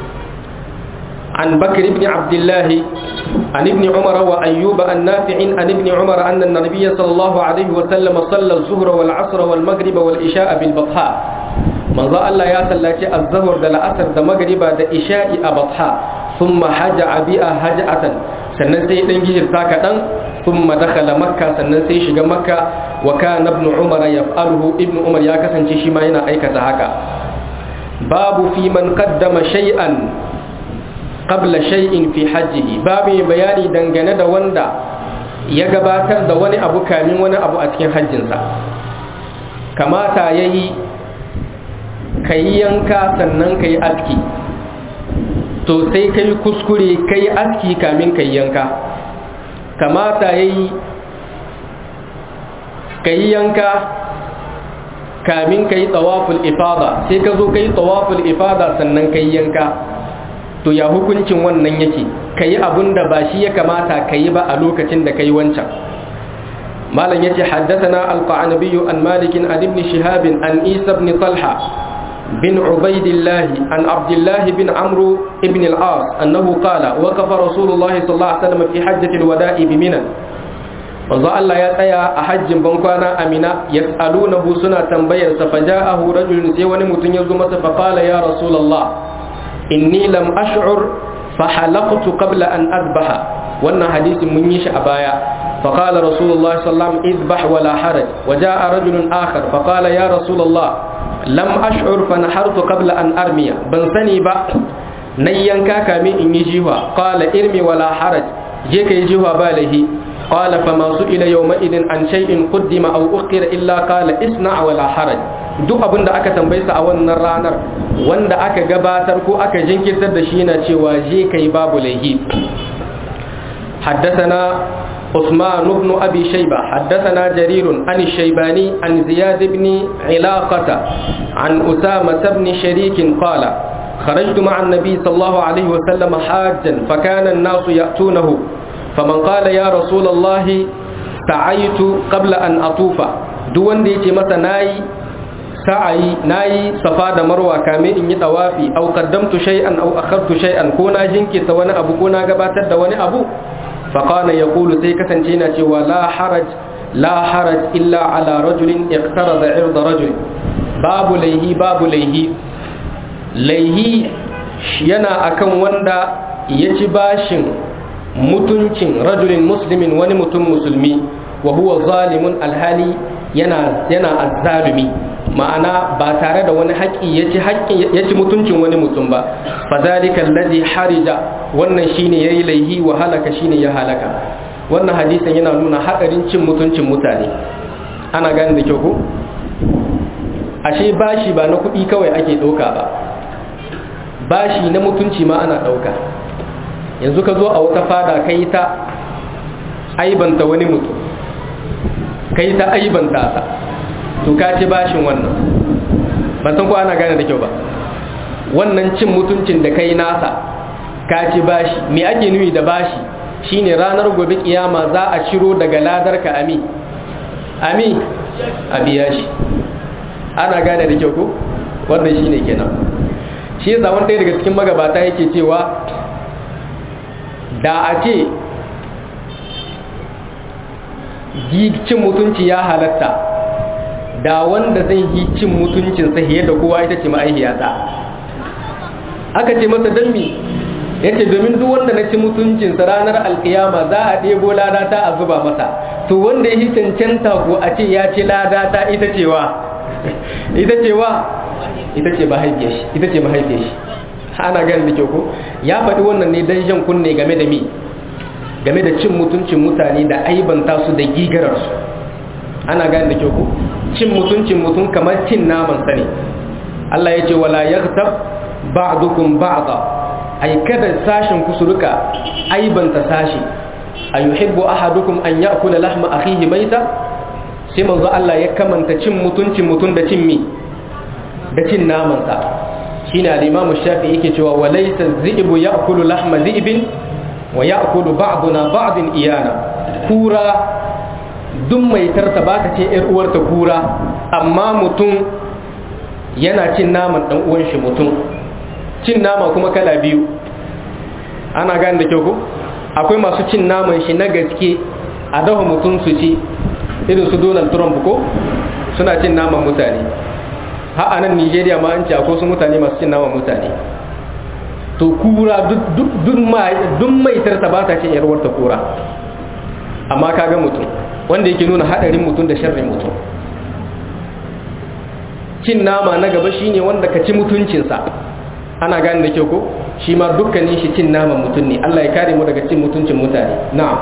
عن بكر بن عبد الله عن ابن عمر وأيوب النافع عن ابن عمر أن النبي صلى الله عليه وسلم صلى الظهر والعصر والمغرب والإشاء بالبطحاء من ذا الله يسلك الظهر دل أثر دا مغرب دا إشاء أبطحاء ثم حجع بها هجعة sannan sai dan gijirta kaɗan ثم دخل مكة sannan sai shiga makka wa kana ibn umar yaf'aluhu ibn umar ya kasance shi ma yana aikata haka babu fi man qaddama shay'an qabla shay'in fi hajjihi babu bayani dangane da wanda ya gabatar da wani abu kamin wani abu a cikin hajjinsa kamata yayi kayi yanka sannan kayi aski to sai kai kuskure kai aski kamin kai yanka kamata yayi kai yanka kamin kai tawaful ifada sai ka zo kai tawaful ifada sannan kai yanka to ya hukuncin wannan yake kayi abun da ba shi ya kamata kayi ba a lokacin da kai wancan malam yace haddathana al-qanabi an malik an ibn shihab an isa ibn talha بن عبيد الله عن عبد الله بن عمرو بن العاص أنه قال وقف رسول الله صلى الله عليه وسلم في حجة الوداع بمنى manzo Allah ya tsaya a hajjin bankwana Amina yas'alunahu suna tambayar sa faja'ahu rajulun sai wani mutum ya zo masa fa qala ya rasulullah inni lam ash'ur fa halaqtu qabla an azbaha wannan hadisin mun yi shi a baya fa qala rasulullah sallallahu alaihi wasallam izbah wala haraj wa ja'a rajulun akhar fa qala ya rasulullah lam ash'ur fa nahartu qabla an armiya ban sani ba nan yanka kamin in yi jiwa qala irmi wala haraj je kai jiwa ba lahi qala fa ma su'ila yawma idin an shay'in qaddima aw ukhira illa qala isna wala haraj duk abin da aka tambaye sa a wannan ranar wanda aka gabatar ko aka jinkirtar da shi yana cewa je kai babu lahi حدثنا عثمان بن أبي شيبة حدثنا جرير عن الشيباني عن زياد بن علاقة عن أسامة بن شريك قال خرجت مع النبي صلى الله عليه وسلم حاجا فكان الناس يأتونه فمن قال يا رسول الله سعيت قبل أن أطوف دون ديتي متى ناي سعي ناي صفا مروة كامل إني طوافي أو قدمت شيئا أو أخرت شيئا كونا جنكي سوانا أبو كونا قباتت وانا أبو فقال يقول سيكة جينة ولا حرج لا حرج إلا على رجل اقترض عرض رجل باب ليه باب ليه ليه ينا أكن وندا يجباش mutuncin rajulin muslimin wani mutum musulmi wa huwa zalimun alhali yana yana azzalumi ma'ana ba tare da wani haƙƙi yaci haƙƙi yaci mutuncin wani mutum ba fa zalika allazi harija wannan shine yayi laihi wa halaka shine ya halaka wannan hadisin yana nuna hadarin cin mutuncin mutane ana gane da kyau ko ashe bashi ba na kuɗi kawai ake ɗauka ba bashi na mutunci ma ana ɗauka yanzu ka zo a wata fada kai ta aibanta wani mutum kai ta aibanta sa to ka ci bashin wannan ban san ko ana gane da kyau ba wannan cin mutuncin da kai nasa ka ci bashi me ake nufi da bashi shine ranar gobe kiyama za a ciro daga ladar ka ami ami a biya shi ana gane da kyau ko wannan shine kenan shi yasa wanda daga cikin magabata yake cewa da a ce cin mutunci ya halatta da wanda zai yi cin mutuncin sahiye da kowa ita ce ma'aihiyata aka ce masa don mi ya ce domin duk wanda na ci mutuncinsa ranar alkiyama za a ɗebo ladata a zuba masa to wanda ya yi cancanta ko a ce ya ci ladata ita cewa ita cewa ita ce mahaifiyar shi ita ce mahaifiyar shi ana gani da kyau ko ya faɗi wannan ne don jan kunne game da mi game da cin mutuncin mutane da aibanta su da gigararsu ana gani da kyau ko cin mutuncin mutum kamar cin naman sa ne Allah ya ce wala yaghtab ba'dukum ba'da ay kada sashin ku su rika aibanta sashi ayuhibbu ahadukum an ya'kula lahma akhihi maita sai manzo Allah ya kamanta cin mutuncin mutum da cin mi da cin naman sa shine al-Imam Shafi'i yake cewa walaysa dhi'bu ya'kulu lahma dhi'bin wa ya'kulu ba'duna ba'din iyana kura duk mai tarta ba ta ce ‘yar uwarta kura amma mutum yana cin naman ɗan uwan shi mutum cin nama kuma kala biyu ana gane da kyau ko akwai masu cin naman shi na gaske a dafa mutum su ci irin su donald trump ko suna cin naman mutane ha a nan nigeria ma an ce akwai su mutane masu cin naman mutane to kura duk mai tarta ba ta ce ‘yar uwarta kura amma kaga mutum wanda yake nuna hadarin mutum da sharrin mutum cin nama na gaba shine wanda ka ci mutuncinsa ana gane da kyau ko shi ma dukkanin shi cin naman mutum ne Allah ya kare mu daga cin mutuncin mutane na'am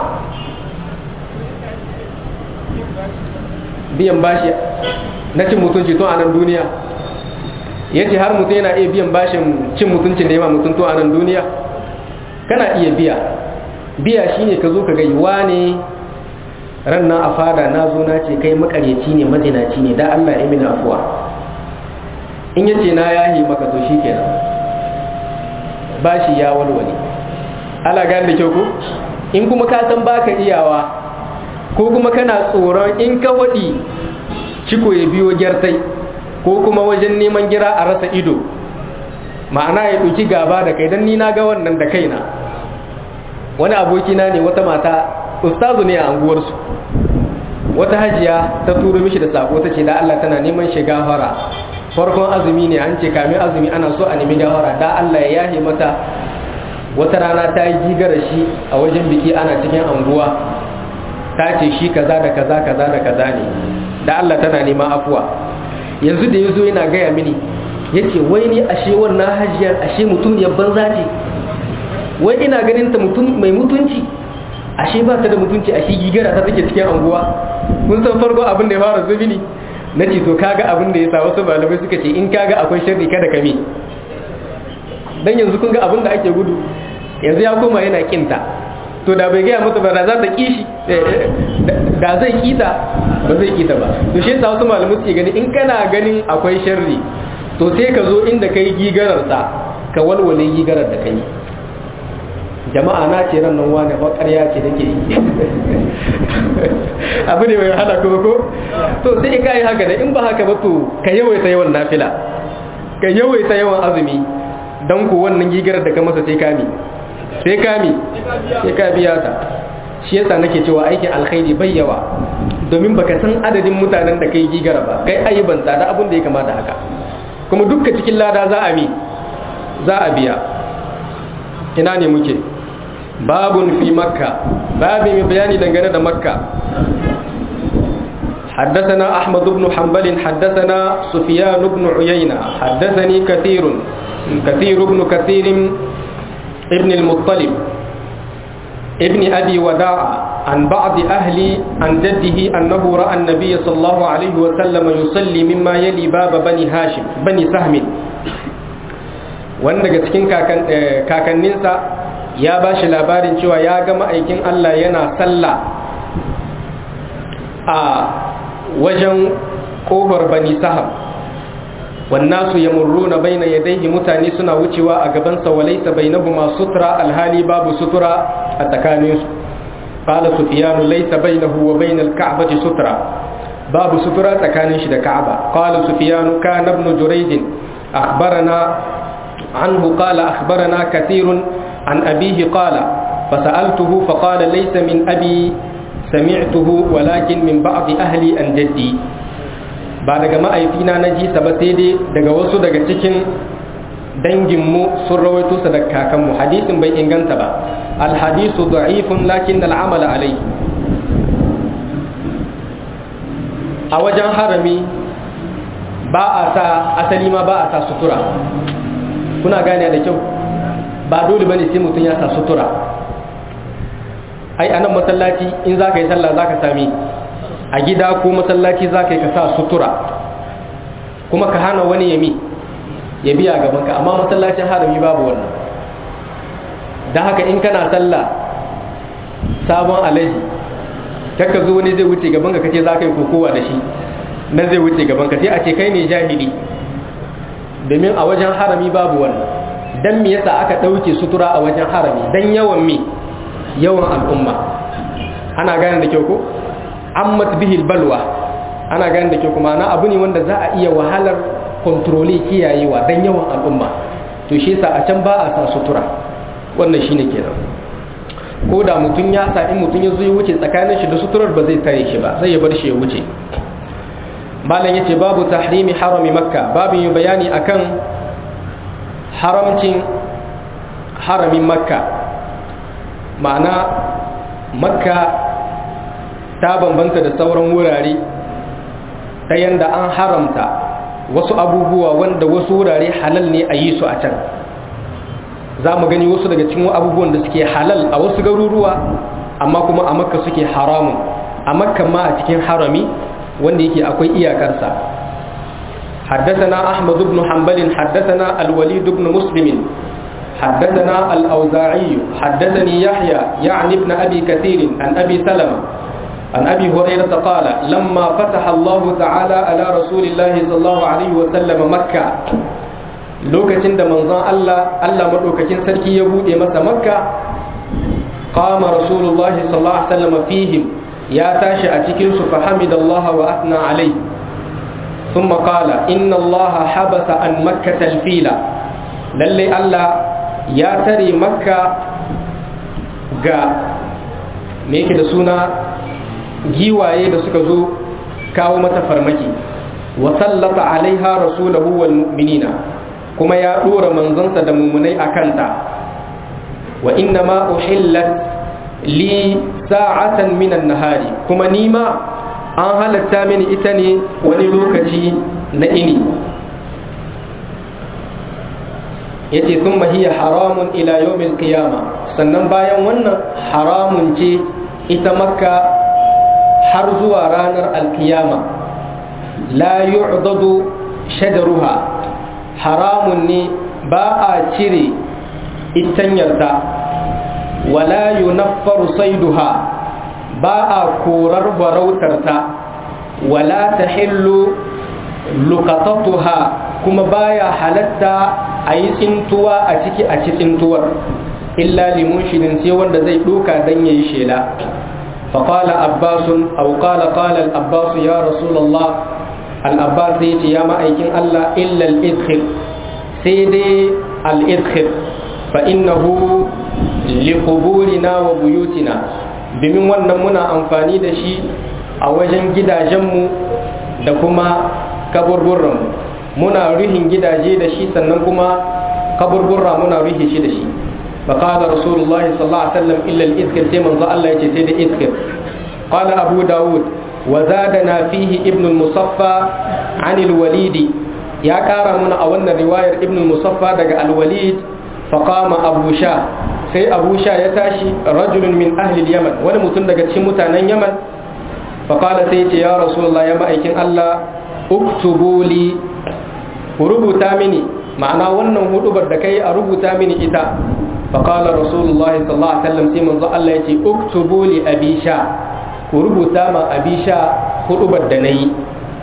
biyan bashi na cin mutunci tun a nan duniya yace har mutum yana iya biyan bashin cin mutuncin da yawa mutum tun a nan duniya kana iya biya biya shine ka zo ka ga yiwa ne ran nan a fada na zo na ce kai makaryaci ne mazinaci ne da Allah ya mini afuwa in yace na yahi maka to shikenan bashi ya walwale ala gane da kyau ko in kuma ka san baka iyawa ko kuma kana tsoron in ka wadi ciko ya biyo gyartai ko kuma wajen neman gira a rasa ido ma'ana ya ɗauki gaba da kai don ni na ga wannan da kaina wani abokina ne wata mata ustazu ne a anguwarsu wata hajiya ta turo mishi da sako ta ce da Allah tana neman shiga fara farkon azumi ne an ce kamin azumi ana so a nemi gawara da Allah ya yahe mata wata rana ta yi gigara shi a wajen biki ana cikin anguwa ta ce shi kaza da kaza kaza da kaza ne da Allah tana neman afuwa yanzu da yazo yana gaya mini yace wai ni ashe wannan hajiyar ashe mutum ya banza ce wai ina ganin ta mutum mai mutunci ashe ba ta da mutunci ashe gigara ta take cikin anguwa kun san farko abin da ya fara zubi ne na ce to kaga abin da ya sa wasu malamai suka ce in kaga akwai sharri kada kame dan yanzu kun ga abin da ake gudu yanzu ya koma yana kinta to da bai gaya mata ba da za ta kishi da zai kita ba zai kita ba to shi yasa wasu malamai suke gani in kana ganin akwai sharri to sai ka zo inda kai gigarar sa ka walwale gigarar da kai jama'a na ce ran nan wani ba ƙarya ce nake yi abu ne mai wahala kuma ko to sai ka yi haka da in ba haka ba to ka yawaita yawan nafila ka yawaita yawan azumi don ku wannan gigarar da ka masa sai kami sai kami sai ka biya ta shi yasa nake cewa aikin alkhairi bai yawa domin baka san adadin mutanen da kai gigara ba kai ayyubanta da abin da ya kamata haka kuma dukka cikin lada za a mi za a biya ina ne muke babun fi makka babu mai bayani dangane da makka حدثنا أحمد بن حنبل حدثنا سفيان بن عيينة حدثني كثير كثير بن كثير ابن المطلب ابن أبي وداع عن بعض أهل عن جده أنه رأى النبي صلى الله عليه وسلم يصلي مما يلي باب بني هاشم بني سهم wanda daga cikin kakanninsa ya ba shi labarin cewa ya ga ma'aikin Allah yana sallah a wajen ƙofar bani sahab wannasu yamurruna baina yadayhi mutane suna wucewa a gabansa walaysa bainahuma sutra alhali babu sutura a tsakaninsu qala sufyan laysa bainahu wa bainal ka'bati sutra babu sutura tsakanin shi da ka'aba qala sufyan kana ibn jurayd akhbarana anhu qala akhbarana kathirun an abihi qala فسألته فقال ليس من أبي سمعته ولكن من بعض أهلي أن جدي ba daga ma'aifina na ji sa ba sai dai daga wasu daga cikin danginmu sun rawaito sa daga kakanmu hadisin bai inganta ba alhadisu da'ifun lakin al'amala alai a wajen harami ba a sa asali ma ba a sa sutura kuna gane da kyau ba dole bane sai mutum ya sa sutura ai anan masallaci in za ka yi sallah za ka sami a gida ko masallaci za ka yi ka sa sutura kuma ka hana wani yami ya biya gabanka amma masallacin harami babu wannan don haka in kana sallah sabon alaji kakka zo wani zai wuce gabanka kace za ka yi kokowa da shi na zai wuce gabanka sai a ce kai ne jahili domin a wajen harami babu wannan dan me yasa aka ɗauke sutura a wajen harami dan yawan me yawan al'umma ana gane da kyau ko ammat bihil balwa ana gane da kyau kuma na abu ne wanda za a iya wahalar kontroli kiyayewa dan yawan al'umma to shi yasa a can ba a sa sutura wannan shine kenan ko da mutum ya sa in mutum ya zo ya wuce tsakanin shi da suturar ba zai tare shi ba zai ya bar shi ya wuce malam yace babu tahrimi harami makka babu yi bayani akan haramcin haramin makka ma'ana makka ta bambanta da sauran wurare ta yanda an haramta wasu abubuwa wanda wasu wurare halal ne a yi su a can za mu gani wasu daga cikin abubuwan da suke halal a wasu garuruwa amma kuma a makka suke haramun a makka ma a cikin harami wanda yake akwai iyakarsa حدثنا أحمد بن حنبل حدثنا الوليد بن مسلم حدثنا الأوزاعي حدثني يحيى يعني ابن أبي كثير عن أبي سلمة عن أبي هريرة قال لما فتح الله تعالى على رسول الله صلى الله عليه وسلم مكة lokacin da manzon Allah Allah madaukakin sarki ya bude masa makka qama rasulullahi sallallahu alaihi wasallam fihim ya tashi a cikin su fa hamidallahi wa athna alai thumma qala inna allaha habasa an makkah alfila lalle Allah ya tare makka ga me yake da suna giwaye da suka zo kawo mata farmaki wa sallata alaiha rasulahu wal mu'minina kuma ya dora manzonsa da mumunai a kanta wa inna ma uhillat li sa'atan minan nahari kuma nima an halatta mini ita ne wani lokaci na ini yace thumma hiya haramun ila yawmil qiyama sannan bayan wannan haramun ce ita makka har zuwa ranar alkiyama la yu'dadu shadaruha haramun ne ba a cire itanyarta wala yunaffaru saiduha ba a korar farautarta wala tahillu luqatatuha kuma baya halatta a yi tsintuwa a ciki a ci tsintuwar illa limunshirin sai wanda zai doka dan yayi shela فقال عباس أو قال قال العباس يا رسول الله العباس يتي يا مأيكين الله إلا الإدخل سيدي الإدخل فإنه لقبورنا وبيوتنا domin wannan muna amfani da shi a wajen gidajenmu da kuma kaburburranmu muna ruhin gidaje da shi sannan kuma kaburburra muna ruhe shi da shi فقال رسول الله صلى الله عليه وسلم إلا الإذكر سيمن الله يتسيد إذكر قال أبو داود وزادنا فيه ابن المصفى عن الوليد يا كارا من أولنا رواية ابن المصفى دقى الوليد فقام أبو شاه سي أبو شاه يتاشي رجل من أهل اليمن ونمتن دقى تشمتانا يمن فقال سيتي يا رسول الله يا مأيكين الله اكتبوا لي وربطا مني معنى wannan hudubar da kai a rubuta mini ita فقال رسول الله صلى الله عليه وسلم سي منzo Allah yace uktubu li abi sha ku rubuta ma abi sha hudubar da nayi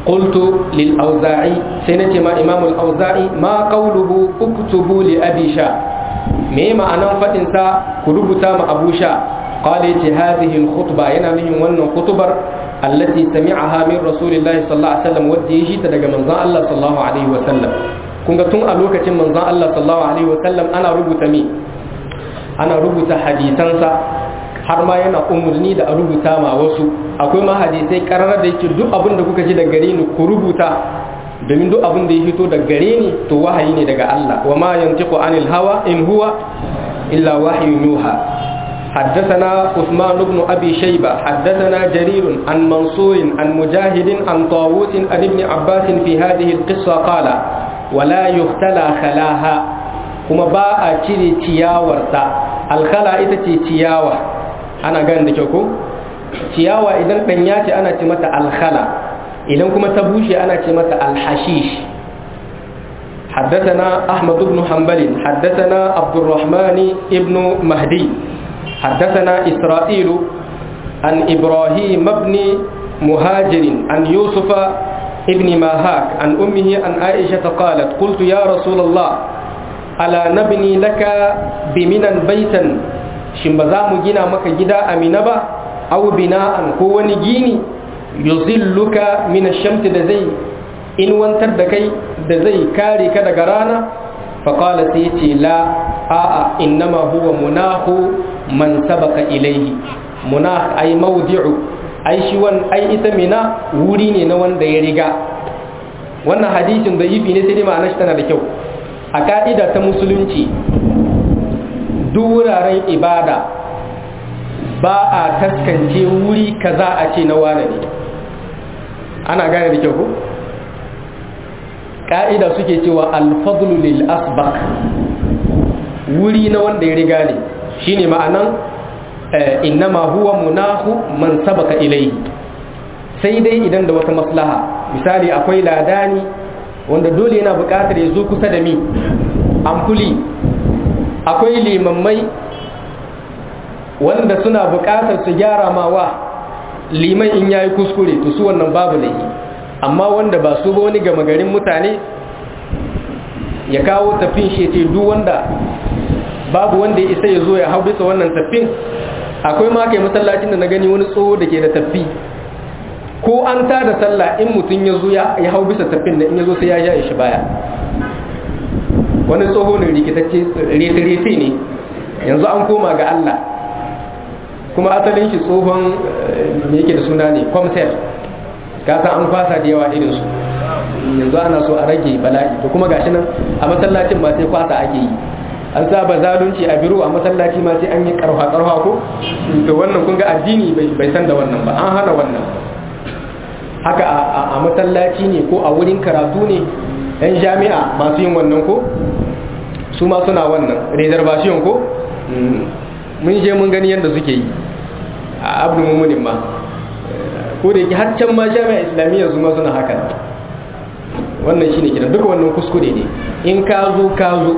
qultu lil auza'i sai nace ma imam al auza'i ma qawluhu uktubu li abi sha me ma'anan fadin sa ku rubuta ma abu sha qala yace hadhihi al khutba yana nufin wannan khutbar allati sami'aha min rasulillahi sallallahu alaihi wasallam wadda yaji ta daga manzon Allah sallallahu alaihi wasallam kun ga tun a lokacin manzon Allah sallallahu alaihi wasallam ana rubuta me ana rubuta hadisansa har ma yana umarni da a rubuta ma wasu akwai ma hadisai kararar da yake duk abin da kuka ji daga gare ni ku rubuta domin duk abin da ya fito daga gare ni to wahayi ne daga Allah wa ma yantiqu anil hawa in huwa illa wahyun yuha حدثنا عثمان بن أبي شيبة حدثنا جرير عن منصور عن مجاهد عن طاووس عن ابن عباس في هذه القصة قال ولا يختلى خلاها kuma ba a cire ciyawarta alkhala ita ce ciyawa ana gani da kyau ko ciyawa idan ɗanya ce ana ce mata alkhala idan kuma ta bushe ana ce mata alhashish حدثنا أحمد بن حنبل حدثنا عبد الرحمن ابن مهدي حدثنا إسرائيل عن إبراهيم بن مهاجر عن يوسف ابن ماهاك عن أمه عن عائشة قالت قلت يا رسول الله ala nabni laka biminan baitan shin ba za mu gina maka gida a mina ba aw bina'an ko wani gini yuzilluka min ash-shamsi da zai inwantar da kai da zai kare ka daga rana fa qala sai yace la a'a innama huwa munahu man sabaka ilayhi munah ay mawdi'u ai shi wan ai ita mina wuri ne na wanda ya riga wannan hadisin da yifi ne sai dai ma'anar shi tana da kyau a ka'ida ta musulunci duk wuraren ibada ba a taskance wuri kaza a ce na wane ne ana gane da kyau ko ka'ida suke cewa alfadlu lil asbaq wuri na wanda ya riga ne shine ma'anan innama huwa munahu man sabaka ilayhi sai dai idan da wata maslaha misali akwai ladani wanda dole yana buƙatar ya zo kusa da mi amfuli akwai limammai wanda suna buƙatar su gyara mawa liman in yayi kuskure to su wannan babu laifi amma wanda ba su ba wani gama garin mutane ya kawo tafin shi ce duk wanda babu wanda ya isa ya zo ya hau bisa wannan tafin akwai ma kai masallacin da na gani wani tsoho da ke da tafi ko an ta da sallah in mutum ya zo ya hau bisa tafin da in ya zo sai ya ja shi baya wani tsoho ne rikitacce rete-rete ne yanzu an koma ga Allah kuma asalin shi tsohon me yake da suna ne kwamsel gasa an kwasa da yawa irinsu yanzu ana so a rage bala'i to kuma gashi nan a masallacin ma sai kwasa ake yi an saba zalunci a biro a masallaci ma sai an yi karfa karfa ko to wannan kun ga addini bai san da wannan ba an hana wannan haka a masallaci ne ko a wurin karatu ne yan jami'a masu yin wannan ko su ma suna wannan reservation ko mun je mun gani yadda suke yi a abdu mumunin ma ko da yake haccan ma jami'a islamiyya su ma suna haka wannan shine kiran duka wannan kuskure ne in ka zo ka zo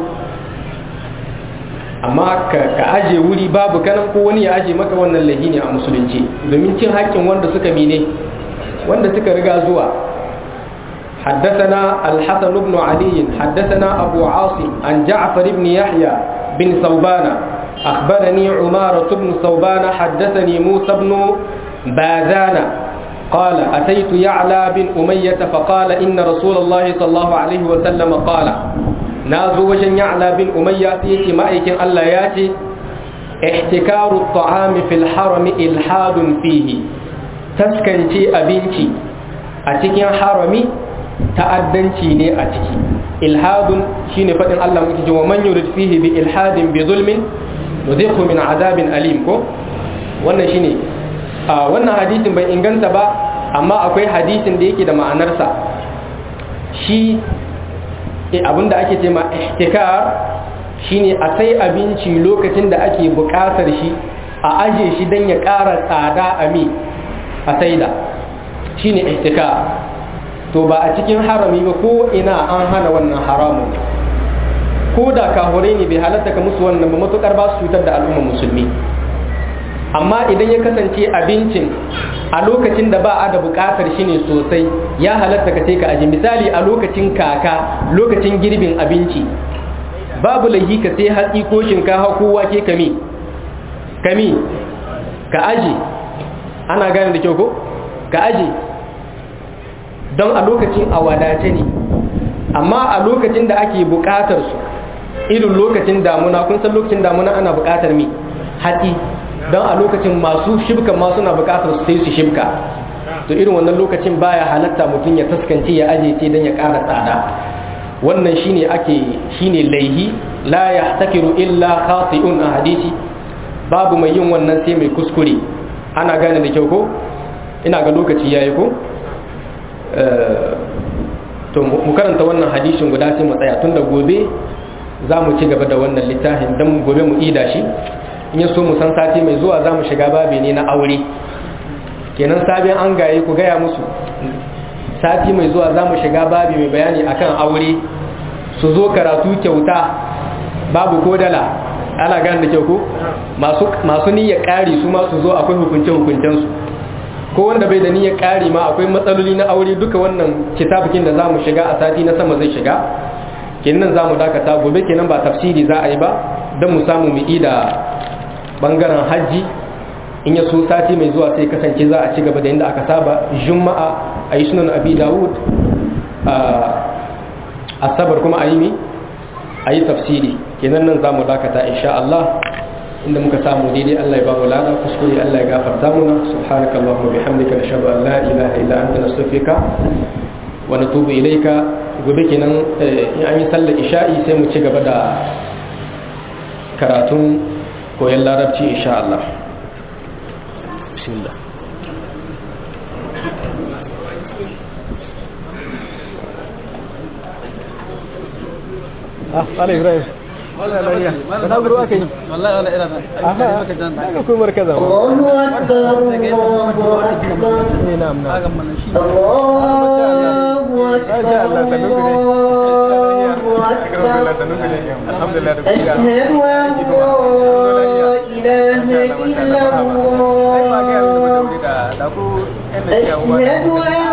amma ka aje wuri babu kanan ko wani ya aje maka wannan lahi ne a musulunci domin cin haƙƙin wanda suka mine wanda suka riga zuwa حدثنا الحسن بن علي حدثنا أبو عاصم عن جعفر بن يحيى بن ثوبان أخبرني عمارة بن ثوبان حدثني موسى بن باذان قال أتيت يعلى بن أمية فقال إن رسول الله صلى الله عليه وسلم قال نازو وجن يعلى بن أمية يتي مأيك ألا ياتي احتكار الطعام في الحرم إلحاد فيه تسكنتي أبنتي أتكين حرمي ta'addanci ne a ciki ilhadun shine faɗin Allah muke cewa man yurid fihi bi ilhadin bi zulmin nudhiqhu min azabin alim ko wannan shine a wannan hadisin bai inganta ba amma akwai hadisin da yake da ma'anarsa shi abinda ake ce ma ihtikar shine a sai abinci lokacin da ake buƙatar shi a aje shi don ya ƙara tsada a mi a saida shine ihtikar to ba a cikin harami ba ko ina an hana wannan haramun ko da kahure ne bai halatta ka musu wannan ba matukar ba su cutar da al'umma musulmi amma idan ya kasance abincin a lokacin da ba a da bukatar shi ne sosai ya halatta ka sai ka aji misali a lokacin kaka lokacin girbin abinci babu laihi ka sai hatsi ko shinkafa ko wake kami kami ka aji ana gane da kyau ko ka aji don a lokacin a wadace ne amma a lokacin da ake bukatar su irin lokacin damuna kun san lokacin damuna ana bukatar mi hatsi don a lokacin masu shibka ma suna bukatar su sai su shibka to irin wannan lokacin baya halatta mutum ya taskance ya aje ce don ya ƙara tsada wannan shine ake shine laihi la yahtakiru illa khati'un a hadisi babu mai yin wannan sai mai kuskure ana gane da kyau ko ina ga lokaci yayi ko to mu karanta wannan hadisin guda sai mu tsaya tunda gobe za mu ci gaba da wannan littafin don gobe mu ida shi in ya so mu san sati mai zuwa za mu shiga babi ne na aure kenan sabin an gaye ku gaya musu sati mai zuwa za mu shiga babi mai bayani akan aure su zo karatu kyauta babu ko dala ana gane da kyau ko masu niyyar ƙari su ma su zo akwai hukunce hukuncensu ko wanda bai da niyyar ƙari ma akwai matsaloli na aure duka wannan kitabukin da za mu shiga a sati na sama zai shiga kenan za mu dakata gobe kenan ba tafsiri za a yi ba don mu samu mu da bangaren hajji in ya so sati mai zuwa sai kasance za a ci gaba da inda aka saba juma'a a yi sunan abi dawud a sabar kuma a yi mi a yi tafsiri kenan nan za mu dakata insha Allah inda muka samu daidai Allah ya ba mu lada kuskure Allah ya gafarta muna subhanakallahumma bihamdika nashhadu an la ilaha illa anta nastaghfiruka wa natubu ilayka gobe kenan in an yi sallar isha'i sai mu ci gaba da karatun koyon larabci insha Allah bismillah ah ala ibrahim wala la ya da guru aka yi wallahi wala ina na aka jan aka ko markaza Allahu akbar Allahu akbar na'am na'am Allahu akbar alhamdulillah da أشهد أن لا إله إلا الله أشهد أن